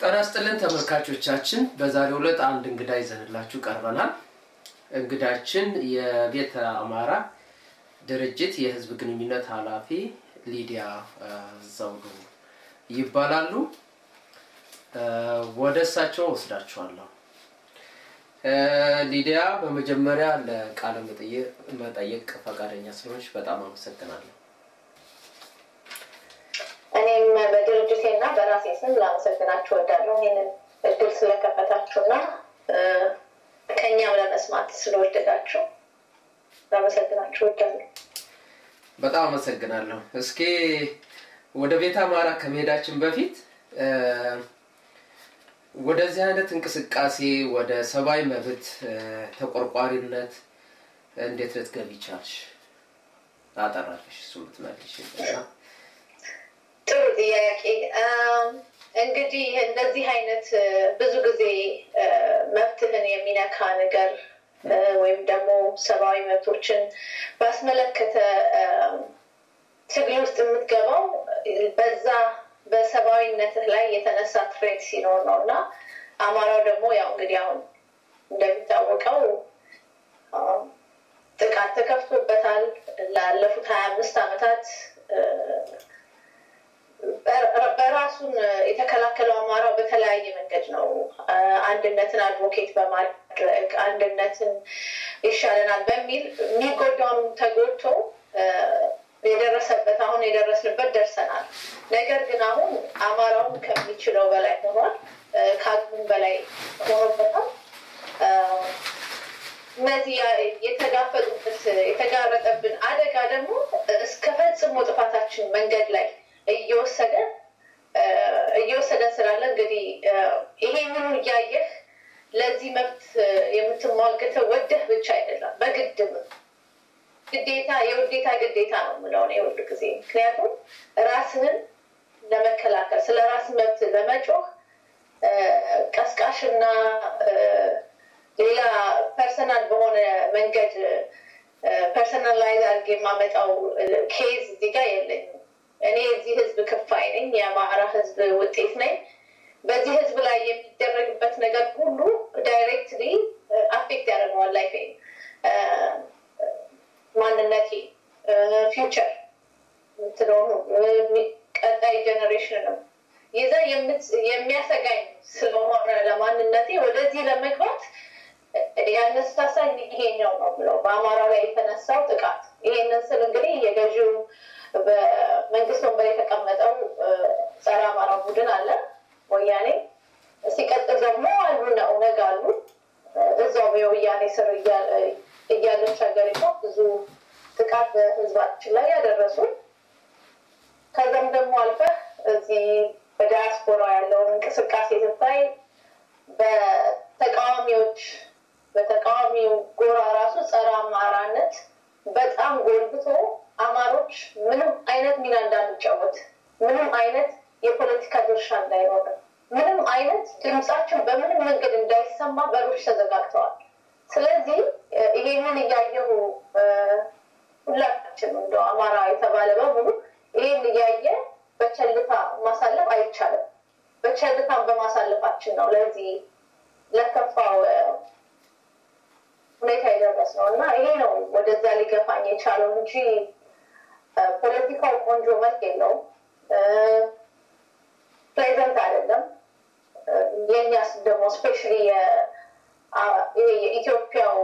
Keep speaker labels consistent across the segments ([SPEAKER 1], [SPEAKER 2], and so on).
[SPEAKER 1] ጤና ይስጥልን ተመልካቾቻችን፣ በዛሬው ዕለት አንድ እንግዳ ይዘንላችሁ ቀርበናል። እንግዳችን የቤተ አማራ ድርጅት የህዝብ ግንኙነት ኃላፊ ሊዲያ ዘውዱ ይባላሉ። ወደ እሳቸው ወስዳችኋለሁ። ሊዲያ፣ በመጀመሪያ ለቃለ መጠየቅ ፈቃደኛ ስለሆንሽ በጣም አመሰግናለሁ።
[SPEAKER 2] እኔም በድርጅቴና በራሴ ስም ላመሰግናችሁ ወዳለሁ ይህንን እድል ስለከፈታችሁና ከእኛም ለመስማት ስለወደዳችሁ ላመሰግናችሁ ወዳለሁ።
[SPEAKER 1] በጣም አመሰግናለሁ። እስኪ ወደ ቤተ አማራ ከመሄዳችን በፊት ወደዚህ አይነት እንቅስቃሴ ወደ ሰብአዊ መብት ተቆርቋሪነት እንዴት ልትገቢ ቻልሽ? አጠራለሽ እሱ ምትመልሽ
[SPEAKER 2] ጥሩ ጥያቄ። እንግዲህ እንደዚህ አይነት ብዙ ጊዜ መብትህን የሚነካ ነገር ወይም ደግሞ ሰብአዊ መብቶችን ባስመለከተ ትግል ውስጥ የምትገባው በዛ በሰብአዊነትህ ላይ የተነሳ ትሬት ሲኖር ነው እና አማራው ደግሞ ያው እንግዲህ አሁን እንደሚታወቀው ጥቃት ተከፍቶበታል። ላለፉት ሀያ አምስት ዓመታት በራሱን የተከላከለው አማራው በተለያየ መንገድ ነው። አንድነትን አድቮኬት በማድረግ አንድነትን ይሻለናል በሚል የሚጎዳውን ተጎድቶ የደረሰበት አሁን የደረስንበት ደርሰናል። ነገር ግን አሁን አማራውን ከሚችለው በላይ ሆኗል፣ ከአቅሙም በላይ ሆኖበታል። እነዚህ የተጋፈጡበት የተጋረጠብን አደጋ ደግሞ እስከ ፈጽሞ ጥፋታችን መንገድ ላይ እየወሰደ እየወሰደን ስላለ እንግዲህ ይሄንኑ እያየህ ለዚህ መብት የምትሟገተው ወደህ ብቻ አይደለም፣ በግድም ግዴታ የውዴታ ግዴታ ነው የምለው እኔ ሁል ጊዜ። ምክንያቱም ራስህን ለመከላከል ስለ ራስ መብት ለመጮህ ቀስቃሽና ሌላ ፐርሰናል በሆነ መንገድ ፐርሰናላይዝ አድርጌ የማመጣው ኬዝ እዚህ ጋር የለኝም። እኔ የዚህ ህዝብ ክፋይ ነኝ። የአማራ ህዝብ ውጤት ነኝ። በዚህ ህዝብ ላይ የሚደረግበት ነገር ሁሉ ዳይሬክትሊ አፌክት ያደርገዋል ላይፌ፣ ማንነቴ፣ ፊውቸር የምትለሆኑ ቀጣይ ጀኔሬሽንንም ይዛ የሚያሰጋኝ ስለሆነ ለማንነቴ ወደዚህ ለመግባት ያነሳሳኝ ይሄኛው ነው ብለው በአማራው ላይ የተነሳው ጥቃት። ይሄንን ስል እንግዲህ የገዢው በመንግስት ወንበር የተቀመጠው ጸረ አማራ ቡድን አለ ወያኔ። ሲቀጥል ደግሞ አሉና ኦነግ አሉ። እዛው የወያኔ ስር እያለች ሀገሪቷ ብዙ ጥቃት በህዝባችን ላይ ያደረሱ ከዛም ደግሞ አልፈህ እዚህ በዲያስፖራ ያለውን እንቅስቃሴ ስታይ በተቃዋሚዎች በተቃዋሚው ጎራ ራሱ ጸረ አማራነት በጣም ጎልብቶ አማሮች ምንም አይነት ሚና እንዳንጫወት ምንም አይነት የፖለቲካ ድርሻ እንዳይኖር ምንም አይነት ድምጻችን በምንም መንገድ እንዳይሰማ በሮች ተዘጋግተዋል። ስለዚህ ይሄንን እያየሁ ሁላችን እንደ አማራ የተባለ በሙሉ ይሄን እያየ በቸልታ ማሳለፍ አይቻልም። በቸልታን በማሳለፋችን ነው ለዚህ ለከፋው ሁኔታ የደረስ ነው እና ይሄ ነው ወደዛ ሊገፋኝ የቻለው እንጂ ፖለቲካው ቆንጆ መልክ የለውም። ፕሬዘንት አይደለም። የእኛስ ደግሞ ስፔሻሊ የኢትዮጵያው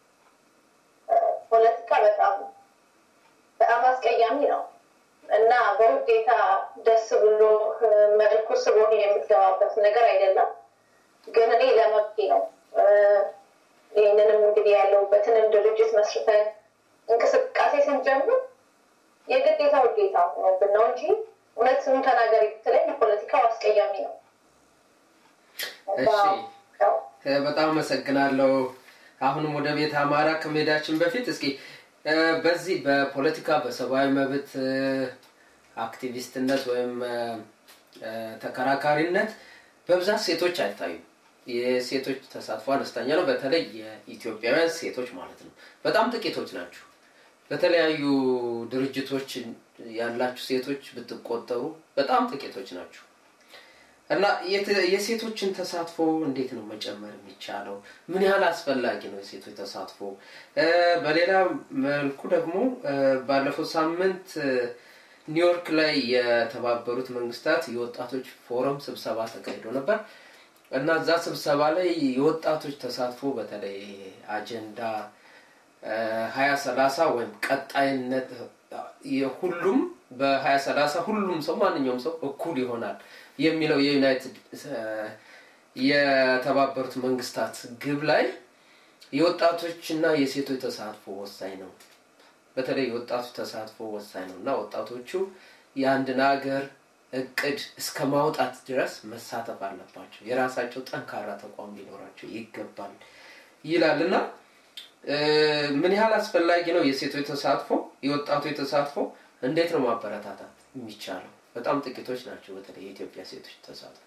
[SPEAKER 2] ፖለቲካ በጣም በጣም አስቀያሚ ነው እና በውዴታ ደስ ብሎ መልኩ ስቦን የምትገባበት ነገር አይደለም። ግን እኔ ለመብቴ ነው ይህንንም እንግዲህ ያለሁበትንም ድርጅት መስርተን እንቅስቃሴ ስንጀምር የግዴታ ውዴታ ሆኖብን ነው እንጂ እውነት ስሙ ተናገሪ ብትለኝ ፖለቲካው አስቀያሚ ነው።
[SPEAKER 1] በጣም አመሰግናለሁ። አሁንም ወደ ቤተ አማራ ከመሄዳችን በፊት እስኪ በዚህ በፖለቲካ በሰብአዊ መብት አክቲቪስትነት ወይም ተከራካሪነት በብዛት ሴቶች አይታዩም። የሴቶች ተሳትፎ አነስተኛ ነው። በተለይ የኢትዮጵያውያን ሴቶች ማለት ነው። በጣም ጥቂቶች ናቸው። በተለያዩ ድርጅቶች ያላችሁ ሴቶች ብትቆጠሩ በጣም ጥቂቶች ናቸው እና የሴቶችን ተሳትፎ እንዴት ነው መጨመር የሚቻለው? ምን ያህል አስፈላጊ ነው የሴቶች ተሳትፎ? በሌላ መልኩ ደግሞ ባለፈው ሳምንት ኒውዮርክ ላይ የተባበሩት መንግስታት የወጣቶች ፎረም ስብሰባ ተካሂዶ ነበር እና እዛ ስብሰባ ላይ የወጣቶች ተሳትፎ በተለይ አጀንዳ ሀያ ሰላሳ ወይም ቀጣይነት ሁሉም በሀያ ሰላሳ ሁሉም ሰው ማንኛውም ሰው እኩል ይሆናል የሚለው የዩናይትድ የተባበሩት መንግስታት ግብ ላይ የወጣቶችና የሴቶች ተሳትፎ ወሳኝ ነው። በተለይ የወጣቱ ተሳትፎ ወሳኝ ነው እና ወጣቶቹ የአንድን ሀገር እቅድ እስከ ማውጣት ድረስ መሳተፍ አለባቸው። የራሳቸው ጠንካራ ተቋም ሊኖራቸው ይገባል ይላል እና ምን ያህል አስፈላጊ ነው የሴቶች ተሳትፎ፣ የወጣቶች ተሳትፎ እንዴት ነው ማበረታታት የሚቻለው? በጣም ጥቂቶች ናቸው። በተለይ የኢትዮጵያ ሴቶች ተሳትፎ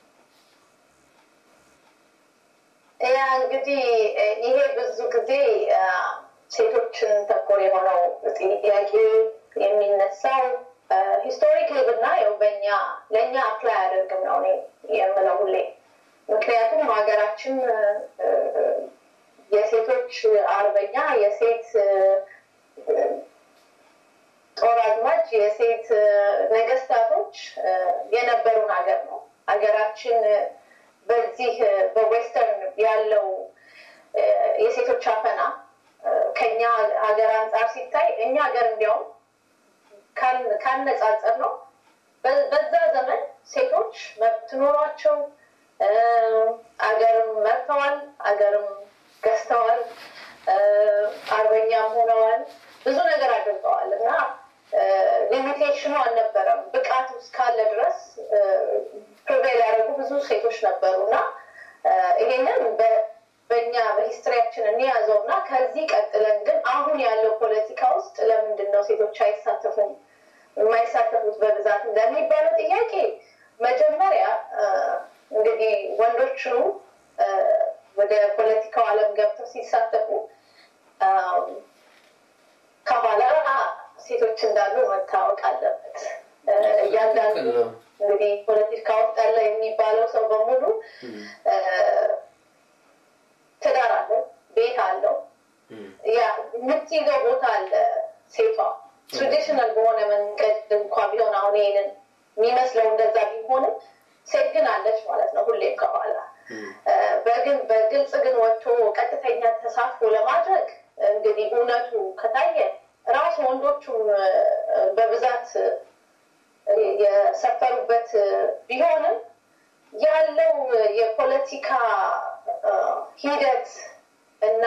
[SPEAKER 2] ያ እንግዲህ ይሄ ብዙ ጊዜ ሴቶችን ተኮር የሆነው ጥያቄ የሚነሳው ሂስቶሪክሊ ብናየው በእኛ ለእኛ አፕላይ አያደርግም ነው እኔ የምለው ሁሌ። ምክንያቱም ሀገራችን የሴቶች አርበኛ የሴት ጦር አዝማች የሴት ነገስታቶች የነበሩን ሀገር ነው። ሀገራችን በዚህ በዌስተርን ያለው የሴቶች አፈና ከኛ ሀገር አንጻር ሲታይ እኛ ሀገር እንዲያውም ካነጻጸር ነው በዛ ዘመን ሴቶች መብት ኖሯቸው አገርም መርተዋል፣ አገርም ገዝተዋል፣ አርበኛም ሆነዋል፣ ብዙ ነገር አድርገዋል እና ሊሚቴሽኑ አልነበረም። ብቃት እስካለ ድረስ ፕሪቬል ያደረጉ ብዙ ሴቶች ነበሩ እና ይሄንን በእኛ በሂስትሪያችን እንያዘው እና ከዚህ ቀጥለን ግን አሁን ያለው ፖለቲካ ውስጥ ለምንድን ነው ሴቶች አይሳተፉም የማይሳተፉት በብዛት እንደሚባለው ጥያቄ መጀመሪያ እንግዲህ ወንዶቹ ወደ ፖለቲካው ዓለም ገብተው ሲሳተፉ ከኋላ ሴቶች እንዳሉ መታወቅ አለበት። እያንዳንዱ እንግዲህ ፖለቲካ ውስጥ ያለ የሚባለው ሰው በሙሉ ትዳር አለው፣ ቤት አለው፣ ያ የምትይዘው ቦታ አለ። ሴቷ ትራዲሽናል በሆነ መንገድ እንኳ ቢሆን አሁን ይሄንን የሚመስለው እንደዛ ቢሆንም ሴት ግን አለች ማለት ነው ሁሌም ከኋላ በግን በግልጽ ግን ወጥቶ ቀጥተኛ ተሳትፎ ለማድረግ እንግዲህ እውነቱ ከታየ ራሱ ወንዶቹም በብዛት የሰፈሩበት ቢሆንም ያለው የፖለቲካ ሂደት እና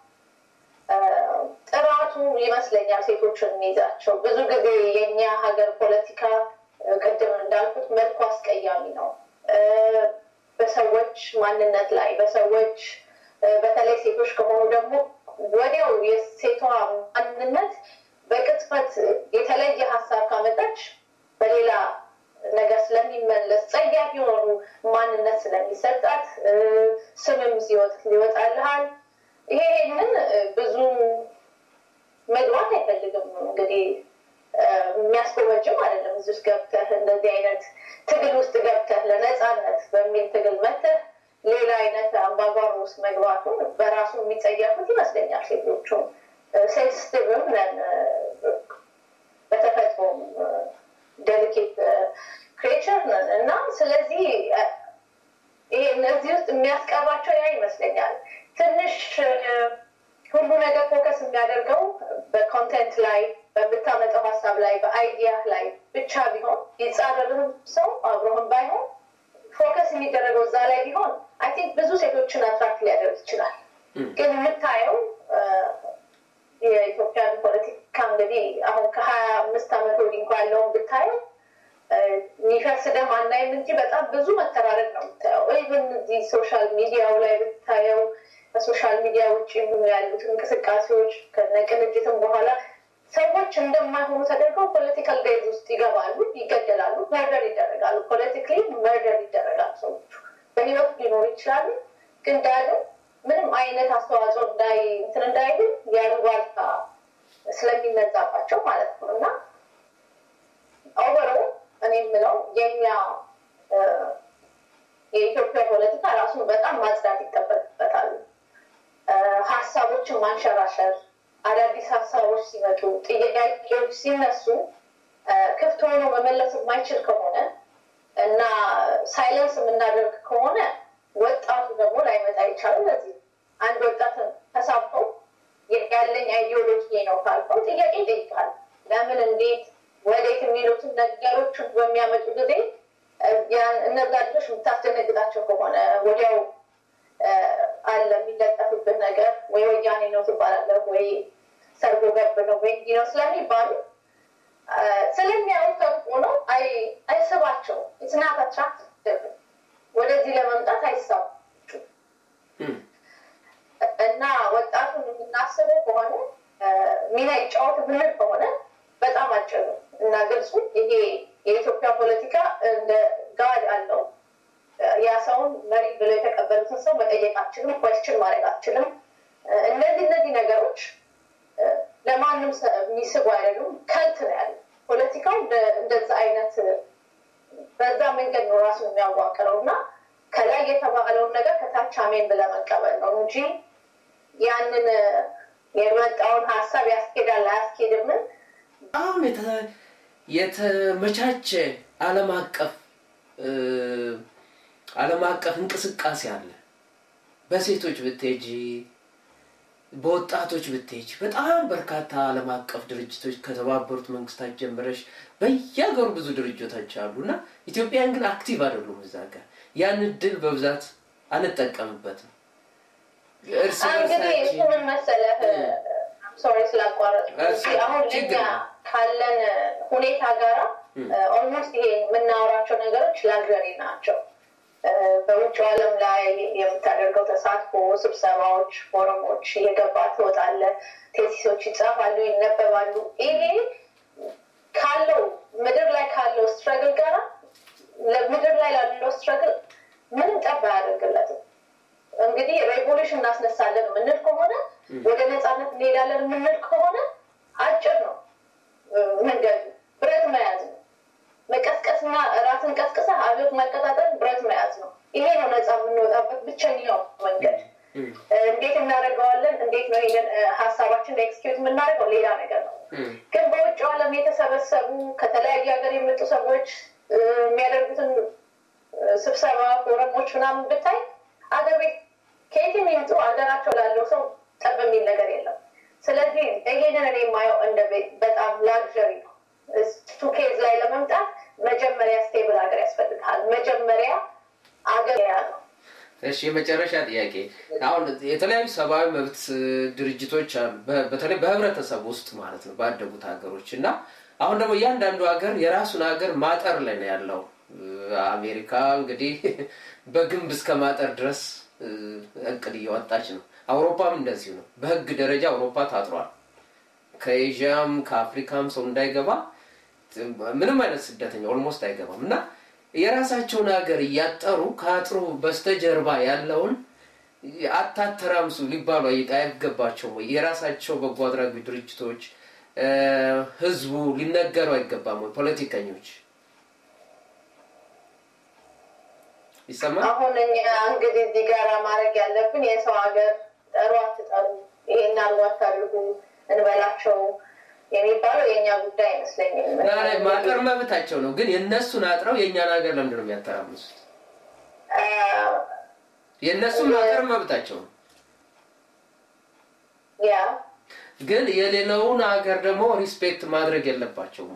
[SPEAKER 2] ጥራቱ ይመስለኛል ሴቶችን የሚይዛቸው። ብዙ ጊዜ የእኛ ሀገር ፖለቲካ ቅድም እንዳልኩት መልኩ አስቀያሚ ነው። በሰዎች ማንነት ላይ በሰዎች በተለይ ሴቶች ከሆኑ ደግሞ ወዲያው የሴቷ ማንነት በቅጽበት የተለየ ሀሳብ ካመጣች በሌላ ነገር ስለሚመለስ ጸያፍ የሆኑ ማንነት ስለሚሰጣት ስምም ሲወጥ ሊወጣልሃል። ይሄንን ብዙ መግባት አይፈልግም እንግዲህ የሚያስጎመጅም አይደለም። እዚህ ውስጥ ገብተህ እንደዚህ አይነት ትግል ውስጥ ገብተህ ለነፃነት በሚል ትግል መተህ ሌላ አይነት አምባጓሮ ውስጥ መግባቱን በራሱ የሚጸየፉት ይመስለኛል። ሴቶቹም ሴንስቲቭም ነን በተፈጥሮም ዴሊኬት ክሬቸር ነን እና ስለዚህ ይሄ እነዚህ ውስጥ የሚያስቀራቸው ያ ይመስለኛል። ትንሽ ሁሉ ነገር ፎከስ የሚያደርገው በኮንቴንት ላይ በምታመጣው ሀሳብ ላይ በአይዲያ ላይ ብቻ ቢሆን ይጻረርህም ሰው አብሮህም ባይሆን ፎከስ የሚደረገው እዛ ላይ ቢሆን አይ ቲንክ ብዙ ሴቶችን አትራክት ሊያደርግ ይችላል። ግን የምታየው የኢትዮጵያን ፖለቲካ እንግዲህ አሁን ከሀያ አምስት ዓመት ወዲህ እንኳ ያለውን ብታየው የሚፈስ ደም አናይም እንጂ በጣም ብዙ መተራረድ ነው የምታየው። ኢቨን እዚህ ሶሻል ሚዲያው ላይ ብታየው ከሶሻል ሚዲያ ውጭ ያሉት እንቅስቃሴዎች ከነቅንጅትም በኋላ ሰዎች እንደማይሆኑ ተደርገው ፖለቲካል ዴዝ ውስጥ ይገባሉ፣ ይገደላሉ፣ መርደር ይደረጋሉ። ፖለቲካሊ መርደር ይደረጋሉ። ሰዎቹ በህይወት ሊኖሩ ይችላሉ፣ ግን ዳግም ምንም አይነት አስተዋጽኦ እንዳይ እንትን እንዳይሉ ያሉባልታ ስለሚነዛባቸው ማለት ነው እና ኦቨሮ እኔ የምለው የኛ ማጽዳት ይጠበቅበታል። ሀሳቦችን ማንሸራሸር፣ አዳዲስ ሀሳቦች ሲመጡ፣ ጥያቄዎች ሲነሱ ክፍት ሆኖ መመለስ የማይችል ከሆነ እና ሳይለንስ የምናደርግ ከሆነ ወጣቱ ደግሞ ላይመጣ ይቻላል። ለዚህ አንድ ወጣት ተሳብተው ያለኝ አይዲዮሎጂ ነው ካልከው ጥያቄ ይጠይቃል። ለምን፣ እንዴት፣ ወዴት የሚሉትን ነገሮች በሚያመጡ ጊዜ እነዛ ልጆች የምታስደነግጣቸው ከሆነ ወዲያው አለ የሚለጠፍብህ ነገር ወይ ወያኔ ነው ትባላለህ፣ ወይ ሰርጎ ገብ ነው ወይ እንዲህ ነው ስለሚባሉ ስለሚያዩት ከብቆ ነው አይስባቸው ስናት አትራክት ወደዚህ ለመምጣት አይሳቡ እና ወጣቱን የምናስበው ከሆነ ሚና ይጫወት ብንል ከሆነ በጣም አጭር እና ግልጹ ይሄ የኢትዮጵያ ፖለቲካ እንደ ጋድ አለው። ያ ሰውን መሪ ብለው የተቀበሉትን ሰው መጠየቅ አችልም፣ ኮስችን ማድረግ አችልም። እነዚህ እነዚህ ነገሮች ለማንም የሚስቡ አይደሉም። ከንት ነው ያለ ፖለቲካው እንደዛ አይነት በዛ መንገድ ነው ራሱ የሚያዋቅረው እና ከላይ የተባለውን ነገር ከታች አሜን ብለህ መቀበል ነው እንጂ ያንን የመጣውን ሀሳብ ያስኬዳል አያስኬድምን
[SPEAKER 1] በጣም የተመቻቸ ዓለም አቀፍ ዓለም አቀፍ እንቅስቃሴ አለ። በሴቶች ብትሄጂ፣ በወጣቶች ብትሄጂ በጣም በርካታ ዓለም አቀፍ ድርጅቶች ከተባበሩት መንግስታት ጀምረሽ በየሀገሩ ብዙ ድርጅቶች አሉ እና ኢትዮጵያን ግን አክቲቭ አይደሉም እዛ ጋር ያን እድል በብዛት አንጠቀምበትም። እርስ
[SPEAKER 2] እንግዲህ እሱ ምን መሰለህ፣ ሶሪ ስላቋረጥ አሁን ለኛ ካለን ሁኔታ ጋራ ኦልሞስት ይሄ የምናወራቸው ነገሮች ላግዠሪ ናቸው። በውጭ ዓለም ላይ የምታደርገው ተሳትፎ፣ ስብሰባዎች፣ ፎረሞች እየገባ ትወጣለህ፣ ቴሲሶች ይጻፋሉ፣ ይነበባሉ። ይሄ ካለው ምድር ላይ ካለው ስትረግል ጋራ ምድር ላይ ላለው ስትረግል ምንም ጠብ አያደርግለትም። እንግዲህ ሬቮሉሽን እናስነሳለን የምንል ከሆነ ወደ ነፃነት እንሄዳለን የምንል ከሆነ አጭር ነው መንገዱ፣ ብረት መያዝ ነው። መቀስቀስና ራስን ቀስቅሰ አብዮት መቀጣጠል ብረት መያዝ ነው። ይሄ ነው ነፃ የምንወጣበት ብቸኛው መንገድ። እንዴት እናደርገዋለን? እንዴት ነው ይሄንን ሀሳባችን ኤክስኪዩት የምናደርገው? ሌላ ነገር ነው። ግን በውጭ ዓለም የተሰበሰቡ ከተለያዩ ሀገር የመጡ ሰዎች የሚያደርጉትን ስብሰባ ፎረሞች ምናምን ብታይ አገር ቤት ከየትም ይምጡ ሀገራቸው ላለው ሰው ጠብ የሚል ነገር የለም። ስለዚህ ይሄንን እኔ የማየው እንደ በጣም ላግዠሪ ነው። እሱ ኬዝ ላይ ለመምጣት መጀመሪያ ስቴብል ሀገር ያስፈልግሃል። መጀመሪያ አገር ያ ነው።
[SPEAKER 1] እሺ የመጨረሻ ጥያቄ አሁን የተለያዩ ሰብአዊ መብት ድርጅቶች አሉ፣ በተለይ በህብረተሰብ ውስጥ ማለት ነው ባደጉት ሀገሮች እና አሁን ደግሞ እያንዳንዱ ሀገር የራሱን ሀገር ማጠር ላይ ነው ያለው። አሜሪካ እንግዲህ በግንብ እስከ ማጠር ድረስ እቅድ እያወጣች ነው። አውሮፓም እንደዚሁ ነው። በህግ ደረጃ አውሮፓ ታጥሯል። ከኤዥያም ከአፍሪካም ሰው እንዳይገባ ምንም አይነት ስደተኛ ኦልሞስት አይገባም እና የራሳቸውን ሀገር እያጠሩ ከአጥሩ በስተጀርባ ያለውን አታተራምሱ ሊባሉ አይገባቸውም ወይ? የራሳቸው በጎ አድራጊ ድርጅቶች ህዝቡ ሊነገሩ አይገባም ወይ? ፖለቲከኞች ይሰማል።
[SPEAKER 2] አሁን እኛ እንግዲህ እዚህ ጋር ማድረግ ያለብን የሰው ሀገር ጠሩ አትጠሩ፣ ይሄን አርጎ አታድርጉ እንበላቸው የሚባለው የእኛ ጉዳይ አይመስለኝም።
[SPEAKER 1] ማጠር መብታቸው ነው፣ ግን የእነሱን አጥረው የእኛን ሀገር ለምንድን ነው የሚያተራምሱት? የእነሱን ማጠር መብታቸው ነው፣
[SPEAKER 2] ያ
[SPEAKER 1] ግን የሌላውን ሀገር ደግሞ ሪስፔክት ማድረግ የለባቸውም።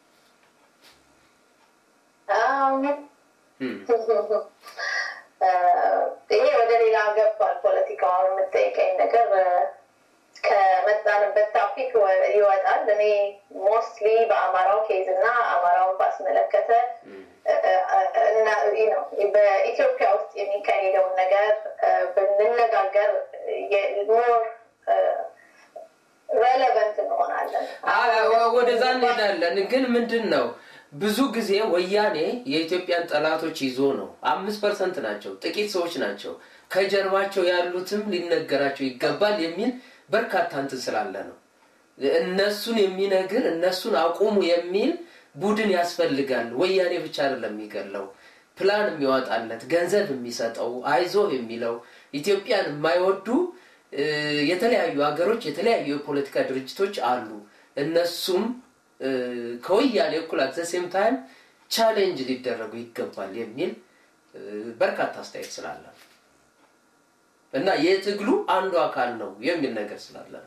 [SPEAKER 2] ይሄ ወደ ሌላ ገብቷል። ፖለቲካውን የምጠይቀኝ ነገር ከመጣንበት ታፒክ ይወጣል። እኔ ሞስትሊ በአማራው ኬዝ እና አማራውን ባስመለከተ ነው በኢትዮጵያ ውስጥ የሚካሄደውን ነገር ብንነጋገር ሞር ሬሌቨንት እንሆናለን።
[SPEAKER 1] ወደዛ እንሄዳለን። ግን ምንድን ነው ብዙ ጊዜ ወያኔ የኢትዮጵያን ጠላቶች ይዞ ነው። አምስት ፐርሰንት ናቸው፣ ጥቂት ሰዎች ናቸው። ከጀርባቸው ያሉትም ሊነገራቸው ይገባል የሚል በርካታ እንትን ስላለ ነው። እነሱን የሚነግር እነሱን አቁሙ የሚል ቡድን ያስፈልጋል። ወያኔ ብቻ አይደለም የሚገለው። ፕላን የሚያወጣለት ገንዘብ የሚሰጠው አይዞህ የሚለው ኢትዮጵያን የማይወዱ የተለያዩ ሀገሮች የተለያዩ የፖለቲካ ድርጅቶች አሉ። እነሱም ከወያኔ እኩል አት ሴም ታይም ቻሌንጅ ሊደረጉ ይገባል የሚል በርካታ አስተያየት ስላለ እና የትግሉ አንዱ አካል ነው የሚል ነገር ስላለ ነው።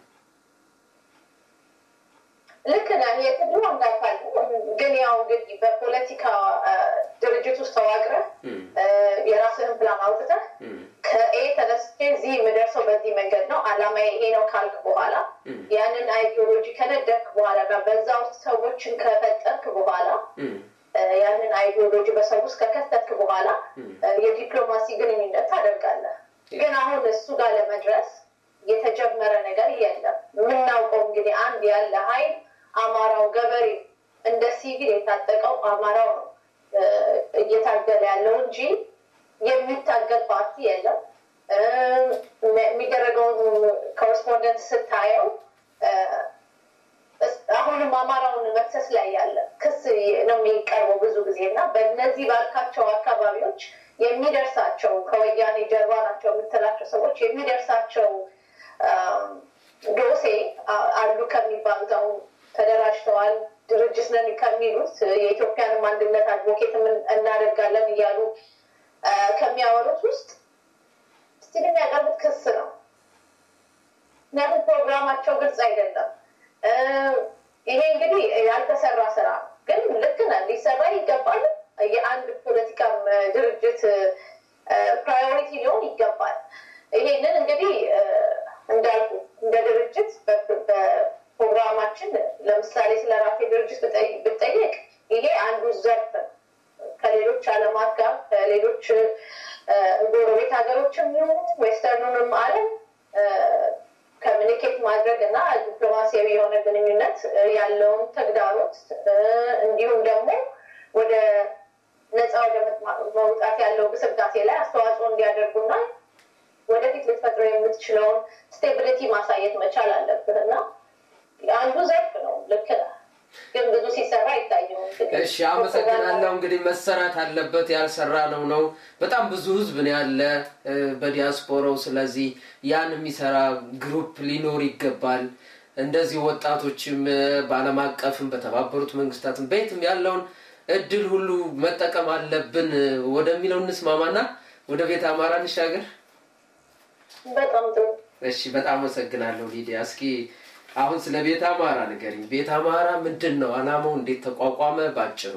[SPEAKER 2] ልክ ነህ። የትግሉ አንዱ አካል ነው። ግን ያው እንግዲህ በፖለቲካ ድርጅት ውስጥ ተዋቅረህ የራስህን ፕላን አውጥተህ ከኤ ተነስቼ እዚህ የምደርሰው በዚህ መንገድ ነው፣ አላማ ይሄ ነው ካልክ በኋላ ያንን አይዲዮሎጂ ከነደፍክ በኋላ እና በዛ ውስጥ ሰዎችን ከፈጠርክ በኋላ ያንን አይዲዮሎጂ በሰው ውስጥ ከከተትክ በኋላ የዲፕሎማሲ ግንኙነት ታደርጋለህ። ግን አሁን እሱ ጋር ለመድረስ የተጀመረ ነገር የለም። የምናውቀው እንግዲህ አንድ ያለ ሀይል አማራው ገበሬ እንደ ሲቪል የታጠቀው አማራው ነው እየታገለ ያለው እንጂ የሚታገል ፓርቲ የለም። የሚደረገውን ኮረስፖንደንስ ስታየው አሁንም አማራውን መክሰስ ላይ ያለ ክስ ነው የሚቀርበው ብዙ ጊዜ እና በእነዚህ ባልካቸው አካባቢዎች የሚደርሳቸው ከወያኔ ጀርባ ናቸው የምትላቸው ሰዎች የሚደርሳቸው ዶሴ አሉ ከሚባሉት አሁን ተደራጅተዋል ድርጅት ነን ከሚሉት የኢትዮጵያንም አንድነት አድቮኬት እናደርጋለን እያሉ ከሚያወሩት ውስጥ ስቲል የሚያቀርቡት ክስ ነው። ምክንያቱም ፕሮግራማቸው ግልጽ አይደለም። ይሄ እንግዲህ ያልተሰራ ስራ ነው። ግን ልክ ነህ፣ ሊሰራ ይገባል። የአንድ ፖለቲካም ድርጅት ፕራዮሪቲ ሊሆን ይገባል። ይሄንን እንግዲህ እንዳልኩ እንደ ድርጅት በፕሮግራማችን ለምሳሌ ስለ ራሴ ድርጅት ብጠየቅ ይሄ አንዱ ዘርፍ ከሌሎች ዓለማት ጋር ከሌሎች ጎረቤት ሀገሮችም ይሁኑ ዌስተርኑንም ዓለም ኮሚኒኬት ማድረግ እና ዲፕሎማሲያዊ የሆነ ግንኙነት ያለውን ተግዳሮት እንዲሁም ደግሞ ወደ ነፃ ወደ መውጣት ያለው ግስጋሴ ላይ አስተዋጽኦ እንዲያደርጉና ወደፊት ልትፈጥረው የምትችለውን ስቴቢሊቲ ማሳየት መቻል አለብህ እና አንዱ ዘርፍ ነው። ልክ ነህ፣ ግን ብዙ ሲሰራ አይታየውም።
[SPEAKER 1] እሺ፣ አመሰግናለሁ። እንግዲህ መሰራት አለበት ያልሰራ ነው ነው በጣም ብዙ ህዝብ ነው ያለ በዲያስፖራው። ስለዚህ ያን የሚሰራ ግሩፕ ሊኖር ይገባል። እንደዚህ ወጣቶችም በዓለም አቀፍም በተባበሩት መንግስታትም በየትም ያለውን እድል ሁሉ መጠቀም አለብን ወደሚለው እንስማማና ወደ ቤተ አማራ እንሻገር።
[SPEAKER 2] በጣም ጥሩ።
[SPEAKER 1] እሺ፣ በጣም አመሰግናለሁ ሊዲያ። እስኪ አሁን ስለ ቤተ አማራ ንገሪኝ። ቤተ አማራ ምንድን ነው? አላማው እንዴት ተቋቋመ? ባጭሩ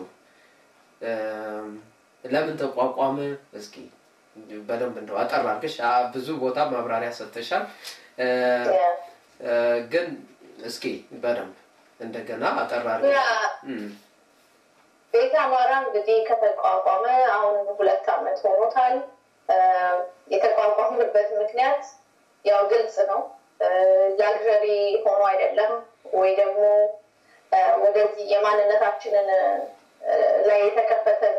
[SPEAKER 1] ለምን ተቋቋመ? እስኪ በደንብ እንደው አጠር አድርገሽ ብዙ ቦታ ማብራሪያ ሰጥተሻል፣ ግን እስኪ በደንብ እንደገና አጠር አድርገሽ
[SPEAKER 2] ቤተ አማራ እንግዲህ ከተቋቋመ አሁን ሁለት ዓመት ሆኖታል። የተቋቋምንበት ምክንያት ያው ግልጽ ነው። ላግዠሪ ሆኖ አይደለም ወይ ደግሞ ወደዚህ የማንነታችንን ላይ የተከፈተን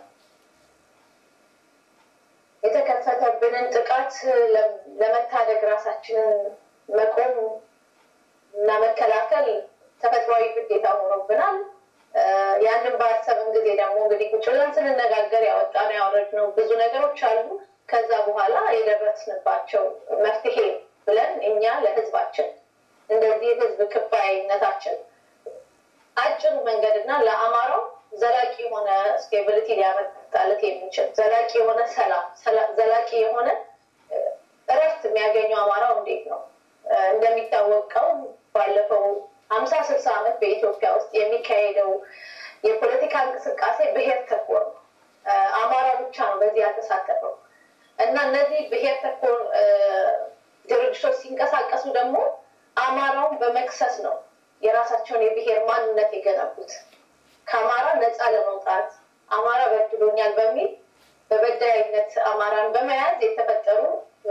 [SPEAKER 2] የተከፈተብንን ጥቃት ለመታደግ ራሳችንን መቆም እና መከላከል ተፈጥሯዊ ግዴታ ሆኖብናል። ያንን በአሰብን ጊዜ ደግሞ እንግዲህ ቁጭ ብለን ስንነጋገር ያወጣነው ያወረድነው ብዙ ነገሮች አሉ። ከዛ በኋላ የደረስንባቸው መፍትሄ ብለን እኛ ለህዝባችን እንደዚህ ህዝብ ክባይነታችን አጭሩ መንገድና ለአማራው ዘላቂ የሆነ ስቴቢሊቲ ሊያመጣለት የሚችል ዘላቂ የሆነ ሰላም፣ ዘላቂ የሆነ እረፍት የሚያገኘው አማራው እንዴት ነው? እንደሚታወቀው ባለፈው ሀምሳ ስልሳ ዓመት በኢትዮጵያ ውስጥ የሚካሄደው የፖለቲካ እንቅስቃሴ ብሔር ተኮር ነው። አማራ ብቻ ነው በዚህ ያልተሳተፈው እና እነዚህ ብሔር ተኮር ድርጅቶች ሲንቀሳቀሱ ደግሞ አማራውን በመክሰስ ነው የራሳቸውን የብሔር ማንነት የገነቡት። ከአማራ ነፃ ለመውጣት አማራ በድሎኛል በሚል በበዳይነት አማራን በመያዝ የተፈጠሩ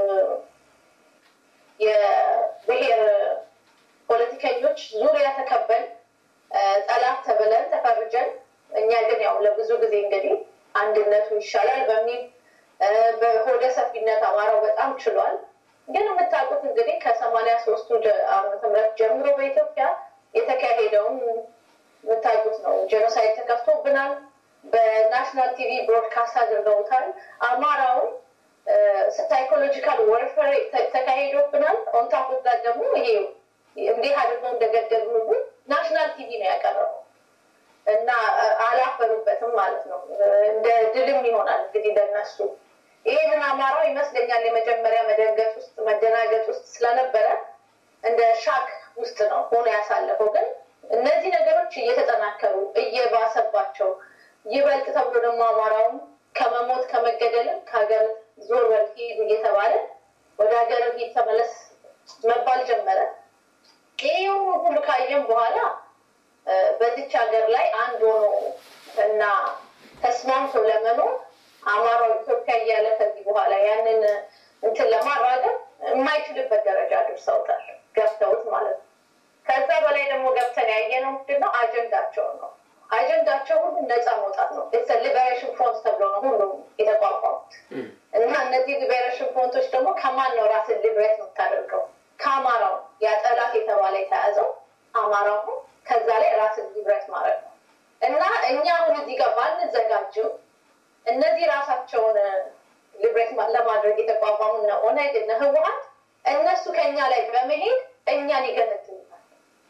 [SPEAKER 2] የብሔር ፖለቲከኞች ዙሪያ ተከበን ጠላት ተብለን ተፈርጀን፣ እኛ ግን ያው ለብዙ ጊዜ እንግዲህ አንድነቱ ይሻላል በሚል በሆደ ሰፊነት አማራው በጣም ችሏል። ግን የምታውቁት እንግዲህ ከሰማንያ ሶስቱ ዓመተ ምህረት ጀምሮ በኢትዮጵያ የተካሄደውን የምታውቁት ነው። ጄኖሳይድ ተከፍቶብናል። በናሽናል ቲቪ ብሮድካስት አድርገውታል። አማራውን ሳይኮሎጂካል ወርፈር ተካሂዶብናል። ኦንታፎት ጋር ደግሞ ይሄ እንዲህ አድርገው እንደገደሉ ናሽናል ቲቪ ነው ያቀረበው እና አላፈሩበትም ማለት ነው። እንደ ድልም ይሆናል እንግዲህ ለነሱ ይህንን አማራው ይመስለኛል የመጀመሪያ መደንገጥ ውስጥ መደናገጥ ውስጥ ስለነበረ እንደ ሻክ ውስጥ ነው ሆኖ ያሳለፈው። ግን እነዚህ ነገሮች እየተጠናከሩ እየባሰባቸው ይበልጥ ተብሎ ደግሞ አማራውም ከመሞት ከመገደልም ከሀገር ዞር በል ሂድ እየተባለ ወደ ሀገር ሂድ ተመለስ መባል ጀመረ። ይህ ሁሉ ካየም በኋላ በዚች ሀገር ላይ አንድ ሆኖ እና ተስማምቶ ለመኖር አማራው ኢትዮጵያ እያለ ከዚህ በኋላ ያንን እንትን ለማራገብ የማይችልበት ደረጃ አድርሰውታል፣ ገብተውት ማለት ነው። ከዛ በላይ ደግሞ ገብተን ያየነው ምንድነው አጀንዳቸውን ነው። አጀንዳቸው ሁሉ ነፃ መውጣት ነው። ሊበሬሽን ፍሮንት ተብሎ ነው ሁሉም የተቋቋሙት እና እነዚህ ሊበሬሽን ፍሮንቶች ደግሞ ከማን ነው ራስን ሊብሬት የምታደርገው? ከአማራው ያ ጠላት የተባለ የተያዘው አማራው ነው። ከዛ ላይ ራስን ሊብሬት ማድረግ ነው እና እኛ አሁን እዚህ ጋር ባንዘጋጅም እነዚህ ራሳቸውን ሊብሬት ለማድረግ የተቋቋሙ እነ ኦነግ እነ ህወሀት እነሱ ከኛ ላይ በመሄድ እኛን ይገነጥሉናል።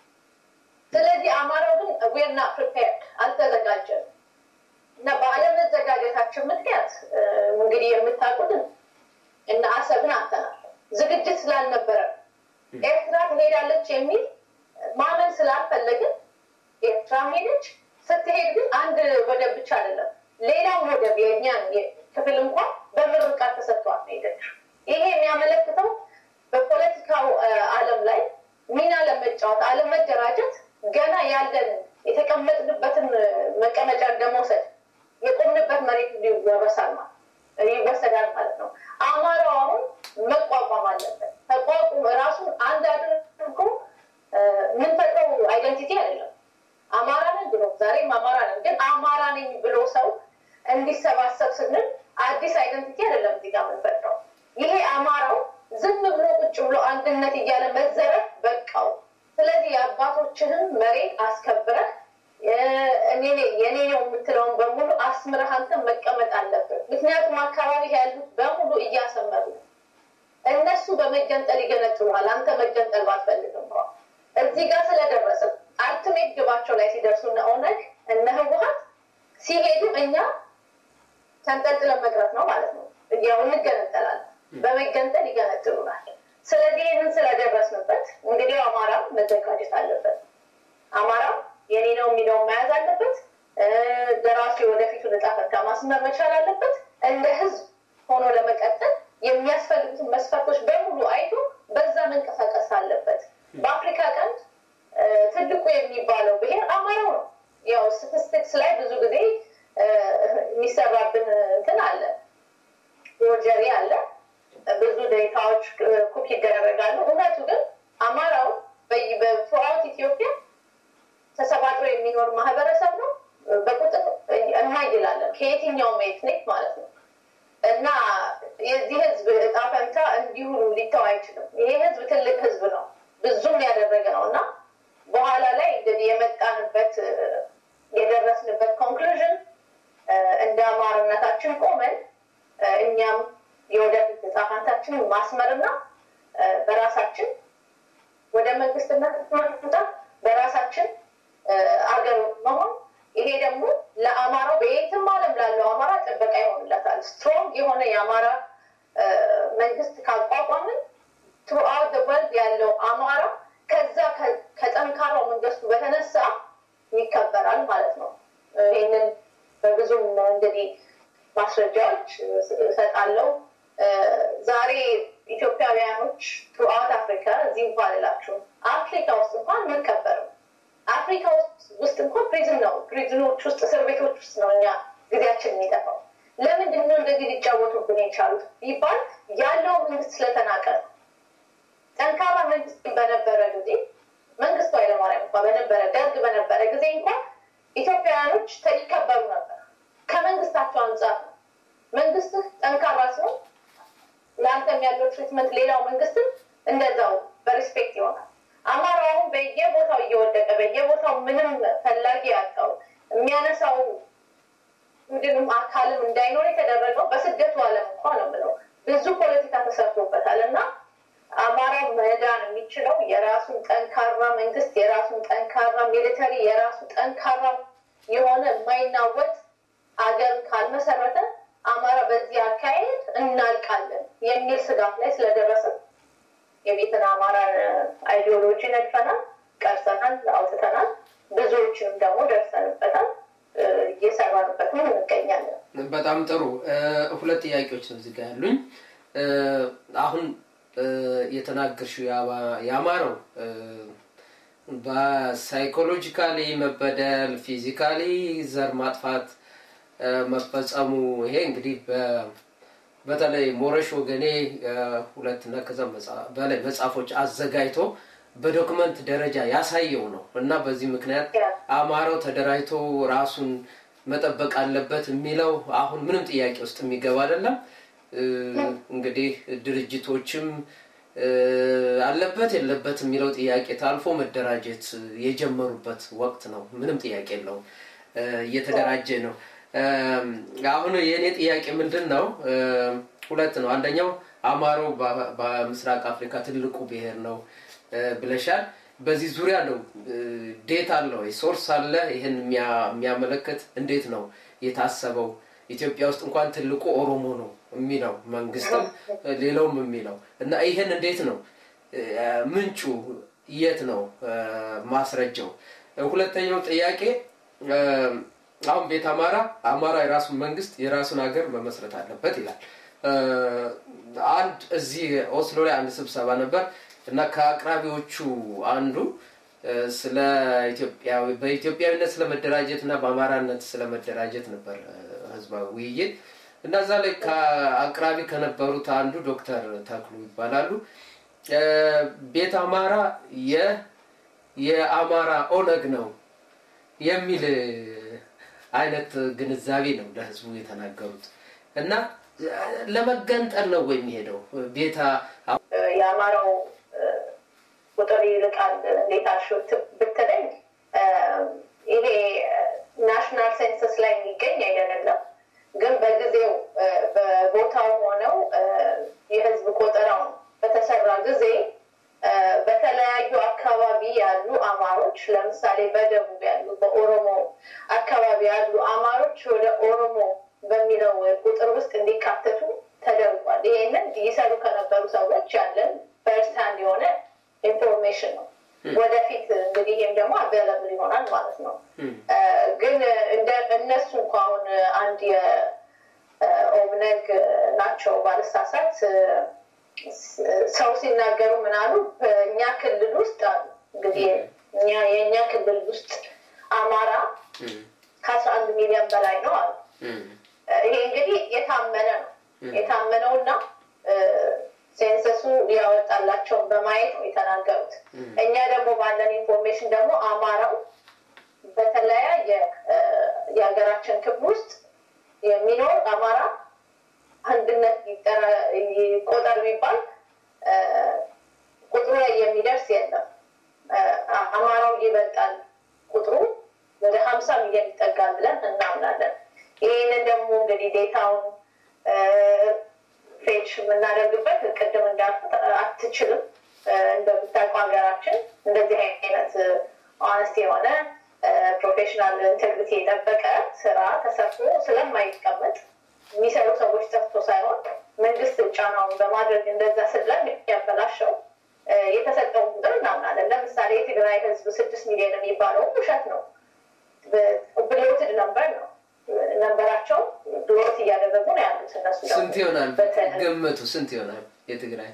[SPEAKER 2] ስለዚህ አማራው ግን ዌር ናት ፕሪፔርድ አልተዘጋጀም እና በአለመዘጋጀታችን ምክንያት እንግዲህ የምታውቁትን እነ አሰብን አተናል ዝግጅት ስላልነበረ ኤርትራ ትሄዳለች የሚል ማመን ስላልፈለግን ኤርትራ ሄደች። ስትሄድ ግን አንድ ወደብ ብቻ አይደለም ሌላም ወደብ የእኛን ክፍል እንኳን በምርቃት ተሰጥቷት ነው ሄደችው። ይሄ የሚያመለክተው በፖለቲካው ዓለም ላይ ሚና ለመጫወት አለመደራጀት ገና ያለንን የተቀመጥንበትን መቀመጫ እንደመውሰድ የቆምንበት መሬት ይወረሳል ማለት ይወሰዳል ማለት ነው። አማራው አሁን መቋቋም አለበት። ተቋቁም ራሱን አንድ አድርጎ የምንፈጥረው አይደንቲቲ አይደለም። አማራ ነን ብሎ ዛሬም አማራ ነን፣ ግን አማራ ነኝ ብሎ ሰው እንዲሰባሰብ ስንል አዲስ አይደንቲቲ አይደለም እዚህ ጋር የምንፈጥረው። ይሄ አማራው ዝም ብሎ ቁጭ ብሎ አንድነት እያለ መዘረፍ በቃው። ስለዚህ የአባቶችህን መሬት አስከብረህ የኔ ነው የምትለውን በሙሉ አስምረህ አንተ መቀመጥ አለብን። ምክንያቱም አካባቢ ያሉት በሙሉ እያሰመሩ ነው። እነሱ በመገንጠል ይገነጥሉሃል። አንተ መገንጠል ባትፈልግም እንኳ እዚህ ጋር ስለደረሰ አልቲሜት ግባቸው ላይ ሲደርሱ እነ ኦነግ እነ ህወሀት ሲሄዱ እኛ ተንጠልጥለን መቅረት ነው ማለት ነው። ያው እንገነጠላለን። በመገንጠል ይገነጥሉናል። ስለዚህ ይህንን ስለደረስንበት እንግዲህ አማራ መዘጋጀት አለበት። አማራ የኔ ነው የሚለውን መያዝ አለበት። ለራሱ የወደፊቱን ዕጣ ፈንታ ማስመር መቻል አለበት። እንደ ህዝብ ሆኖ ለመቀጠል የሚያስፈልጉትን መስፈርቶች በሙሉ አይቶ በዛ መንቀሳቀስ አለበት። በአፍሪካ ቀንድ ትልቁ የሚባለው ብሔር አማራው ነው። ያው ስታቲስቲክስ ላይ ብዙ ጊዜ የሚሰራብን እንትን አለ፣ ፎርጀሪ አለ፣ ብዙ ዴታዎች ኩክ ይደረጋሉ። እውነቱ ግን አማራው በቱራውት ኢትዮጵያ ተሰባጥሮ የሚኖር ማህበረሰብ ነው። በቁጥር እናይላለን ከየትኛውም ኤትኒክ ማለት ነው። እና የዚህ ህዝብ እጣ ፈንታ እንዲሁ ሊተው አይችልም። ይሄ ህዝብ ትልቅ ህዝብ ነው፣ ብዙም ያደረገ ነው እና በኋላ ላይ እንግዲህ የመጣንበት የደረስንበት ኮንክሉዥን እንደ አማርነታችን ቆመን እኛም የወደፊት እጣ ፈንታችንን ማስመርና በራሳችን ወደ መንግስትነት መምጣት በራሳችን አገር መሆን ይሄ ደግሞ ለአማራው በየትም ዓለም ላለው አማራ ጥበቃ ይሆንለታል። ስትሮንግ የሆነ የአማራ መንግስት ካቋቋምን ትሩአውት ወርልድ ያለው አማራ ከዛ ከጠንካራው መንግስቱ በተነሳ ይከበራል ማለት ነው። ይህንን በብዙም እንግዲህ ማስረጃዎች እሰጣለው። ዛሬ ኢትዮጵያውያኖች ትሩአውት አፍሪካ እዚህ እንኳን እላችሁም አፍሪካ ውስጥ እንኳን የምንከበረው አፍሪካ ውስጥ እንኳን ፕሪዝን ነው። ፕሪዝኖች ውስጥ እስር ቤቶች ውስጥ ነው እኛ ጊዜያችን የሚጠፋው። ለምንድን ነው እንደዚህ ሊጫወቱብን የቻሉት ቢባል ያለው መንግስት ስለተናቀ ነው። ጠንካራ መንግስት በነበረ ጊዜ መንግስቱ ኃይለማርያም እንኳ በነበረ ደርግ በነበረ ጊዜ እንኳን ኢትዮጵያውያኖች ይከበሩ ነበር። ከመንግስታቸው አንጻር ነው። መንግስትህ ጠንካራ ሲሆን ለአንተም ያለው ትሪትመንት ሌላው መንግስትም እንደዛው በሪስፔክት ይሆናል። አማራው አሁን በየቦታው እየወደቀ በየቦታው ምንም ፈላጊ ያጣው የሚያነሳው ቡድንም አካልም እንዳይኖር የተደረገው በስደቱ ዓለም እንኳ ነው የምለው ብዙ ፖለቲካ ተሰርቶበታል እና አማራ መዳን የሚችለው የራሱን ጠንካራ መንግስት፣ የራሱን ጠንካራ ሚሊተሪ፣ የራሱ ጠንካራ የሆነ የማይናወጥ አገር ካልመሰረተ አማራ በዚህ አካሄድ እናልቃለን የሚል ስጋት ላይ ስለደረሰ የቤትን አማራን አይዲዮሎጂ ነድፈናል፣ ቀርጸናል፣ አውጥተናል። ብዙዎችንም ደግሞ ደርሰንበታል፣ እየሰራንበትም እንገኛለን።
[SPEAKER 1] በጣም ጥሩ። ሁለት ጥያቄዎች ነው እዚህ ጋ ያሉኝ። አሁን የተናገርሽው ያማረው በሳይኮሎጂካሊ መበደል፣ ፊዚካሊ ዘር ማጥፋት መፈጸሙ ይሄ እንግዲህ በተለይ ሞረሽ ወገኔ ሁለት እና ከዛ በላይ መጽሐፎች አዘጋጅቶ በዶክመንት ደረጃ ያሳየው ነው እና በዚህ ምክንያት አማራው ተደራጅቶ ራሱን መጠበቅ አለበት የሚለው አሁን ምንም ጥያቄ ውስጥ የሚገባ አይደለም። እንግዲህ ድርጅቶችም አለበት የለበት የሚለው ጥያቄ ታልፎ መደራጀት የጀመሩበት ወቅት ነው። ምንም ጥያቄ የለውም። እየተደራጀ ነው። አሁን የእኔ ጥያቄ ምንድን ነው? ሁለት ነው። አንደኛው አማሮ በምስራቅ አፍሪካ ትልቁ ብሔር ነው ብለሻል። በዚህ ዙሪያ ነው ዴት አለ ወይ ሶርስ አለ? ይህን የሚያመለክት እንዴት ነው የታሰበው? ኢትዮጵያ ውስጥ እንኳን ትልቁ ኦሮሞ ነው የሚለው መንግስትም ሌላውም የሚለው እና ይህን እንዴት ነው ምንጩ የት ነው ማስረጃው? ሁለተኛው ጥያቄ አሁን ቤት አማራ አማራ የራሱን መንግስት የራሱን ሀገር መመስረት አለበት ይላል። አንድ እዚህ ኦስሎ ላይ አንድ ስብሰባ ነበር እና ከአቅራቢዎቹ አንዱ ስለ ኢትዮጵያዊ በኢትዮጵያዊነት ስለመደራጀት እና በአማራነት ስለመደራጀት ነበር ህዝባዊ ውይይት እና እዛ ላይ ከአቅራቢ ከነበሩት አንዱ ዶክተር ተክሉ ይባላሉ። ቤት አማራ የአማራ ኦነግ ነው የሚል አይነት ግንዛቤ ነው ለህዝቡ የተናገሩት እና ለመገንጠል ነው ወይ የሚሄደው ቤታ
[SPEAKER 2] የአማራው ቁጥር ይልቃል እንዴት አልሽው ብትለኝ ይሄ ናሽናል ሴንሰስ ላይ የሚገኝ አይደለም ግን በጊዜው በቦታው ሆነው የህዝብ ቆጠራው በተሰራ ጊዜ በተለያዩ አካባቢ ያሉ አማሮች ለምሳሌ በደቡብ ያሉ በኦሮሞ አካባቢ ያሉ አማሮች ወደ ኦሮሞ በሚለው ቁጥር ውስጥ እንዲካተቱ ተደርጓል። ይሄንን ይሰሩ ከነበሩ ሰዎች ያለን ፈርስት ሃንድ የሆነ ኢንፎርሜሽን ነው። ወደፊት እንግዲህ ይህም ደግሞ አቬለብል ይሆናል ማለት ነው። ግን እንደ እነሱ እንኳ አሁን አንድ የኦብነግ ናቸው ባልሳሳት ሰው ሲናገሩ ምናሉ በእኛ ክልል ውስጥ እንግዲህ እኛ የእኛ ክልል ውስጥ አማራ ከአስራ አንድ ሚሊዮን በላይ ነው አሉ። ይሄ እንግዲህ የታመነ ነው የታመነው እና ሴንሰሱ ያወጣላቸውን በማየት ነው የተናገሩት። እኛ ደግሞ ባለን ኢንፎርሜሽን ደግሞ አማራው በተለያየ የሀገራችን ክፍል ውስጥ የሚኖር አማራ አንድነት ቆጠር ቢባል ቁጥሩ ላይ የሚደርስ የለም። አማራው ይበልጣል ቁጥሩ ወደ ሀምሳ ሚሊዮን ይጠጋል ብለን እናምናለን። ይህንን ደግሞ እንግዲህ ዴታውን ፌች የምናደርግበት ቅድም እንዳልኩት አትችልም። እንደምታውቀው ሀገራችን እንደዚህ አይነት ኦነስት የሆነ ፕሮፌሽናል ኢንቴግሪቲ የጠበቀ ስራ ተሰርቶ ስለማይቀመጥ የሚሰሩ ሰዎች ጠፍቶ ሳይሆን መንግስት ጫናውን በማድረግ እንደዛ ስለን ያበላሸው የተሰጠውን ቁጥር እናምናለን። ለምሳሌ የትግራይ ህዝብ ስድስት ሚሊዮን የሚባለው ውሸት ነው። ብሎትድ ነምበር ነው። ነንበራቸው ብሎት እያደረጉ ነው ያሉት እነሱ
[SPEAKER 1] ስንት ይሆናል ገመቱ? ስንት ይሆናል የትግራይ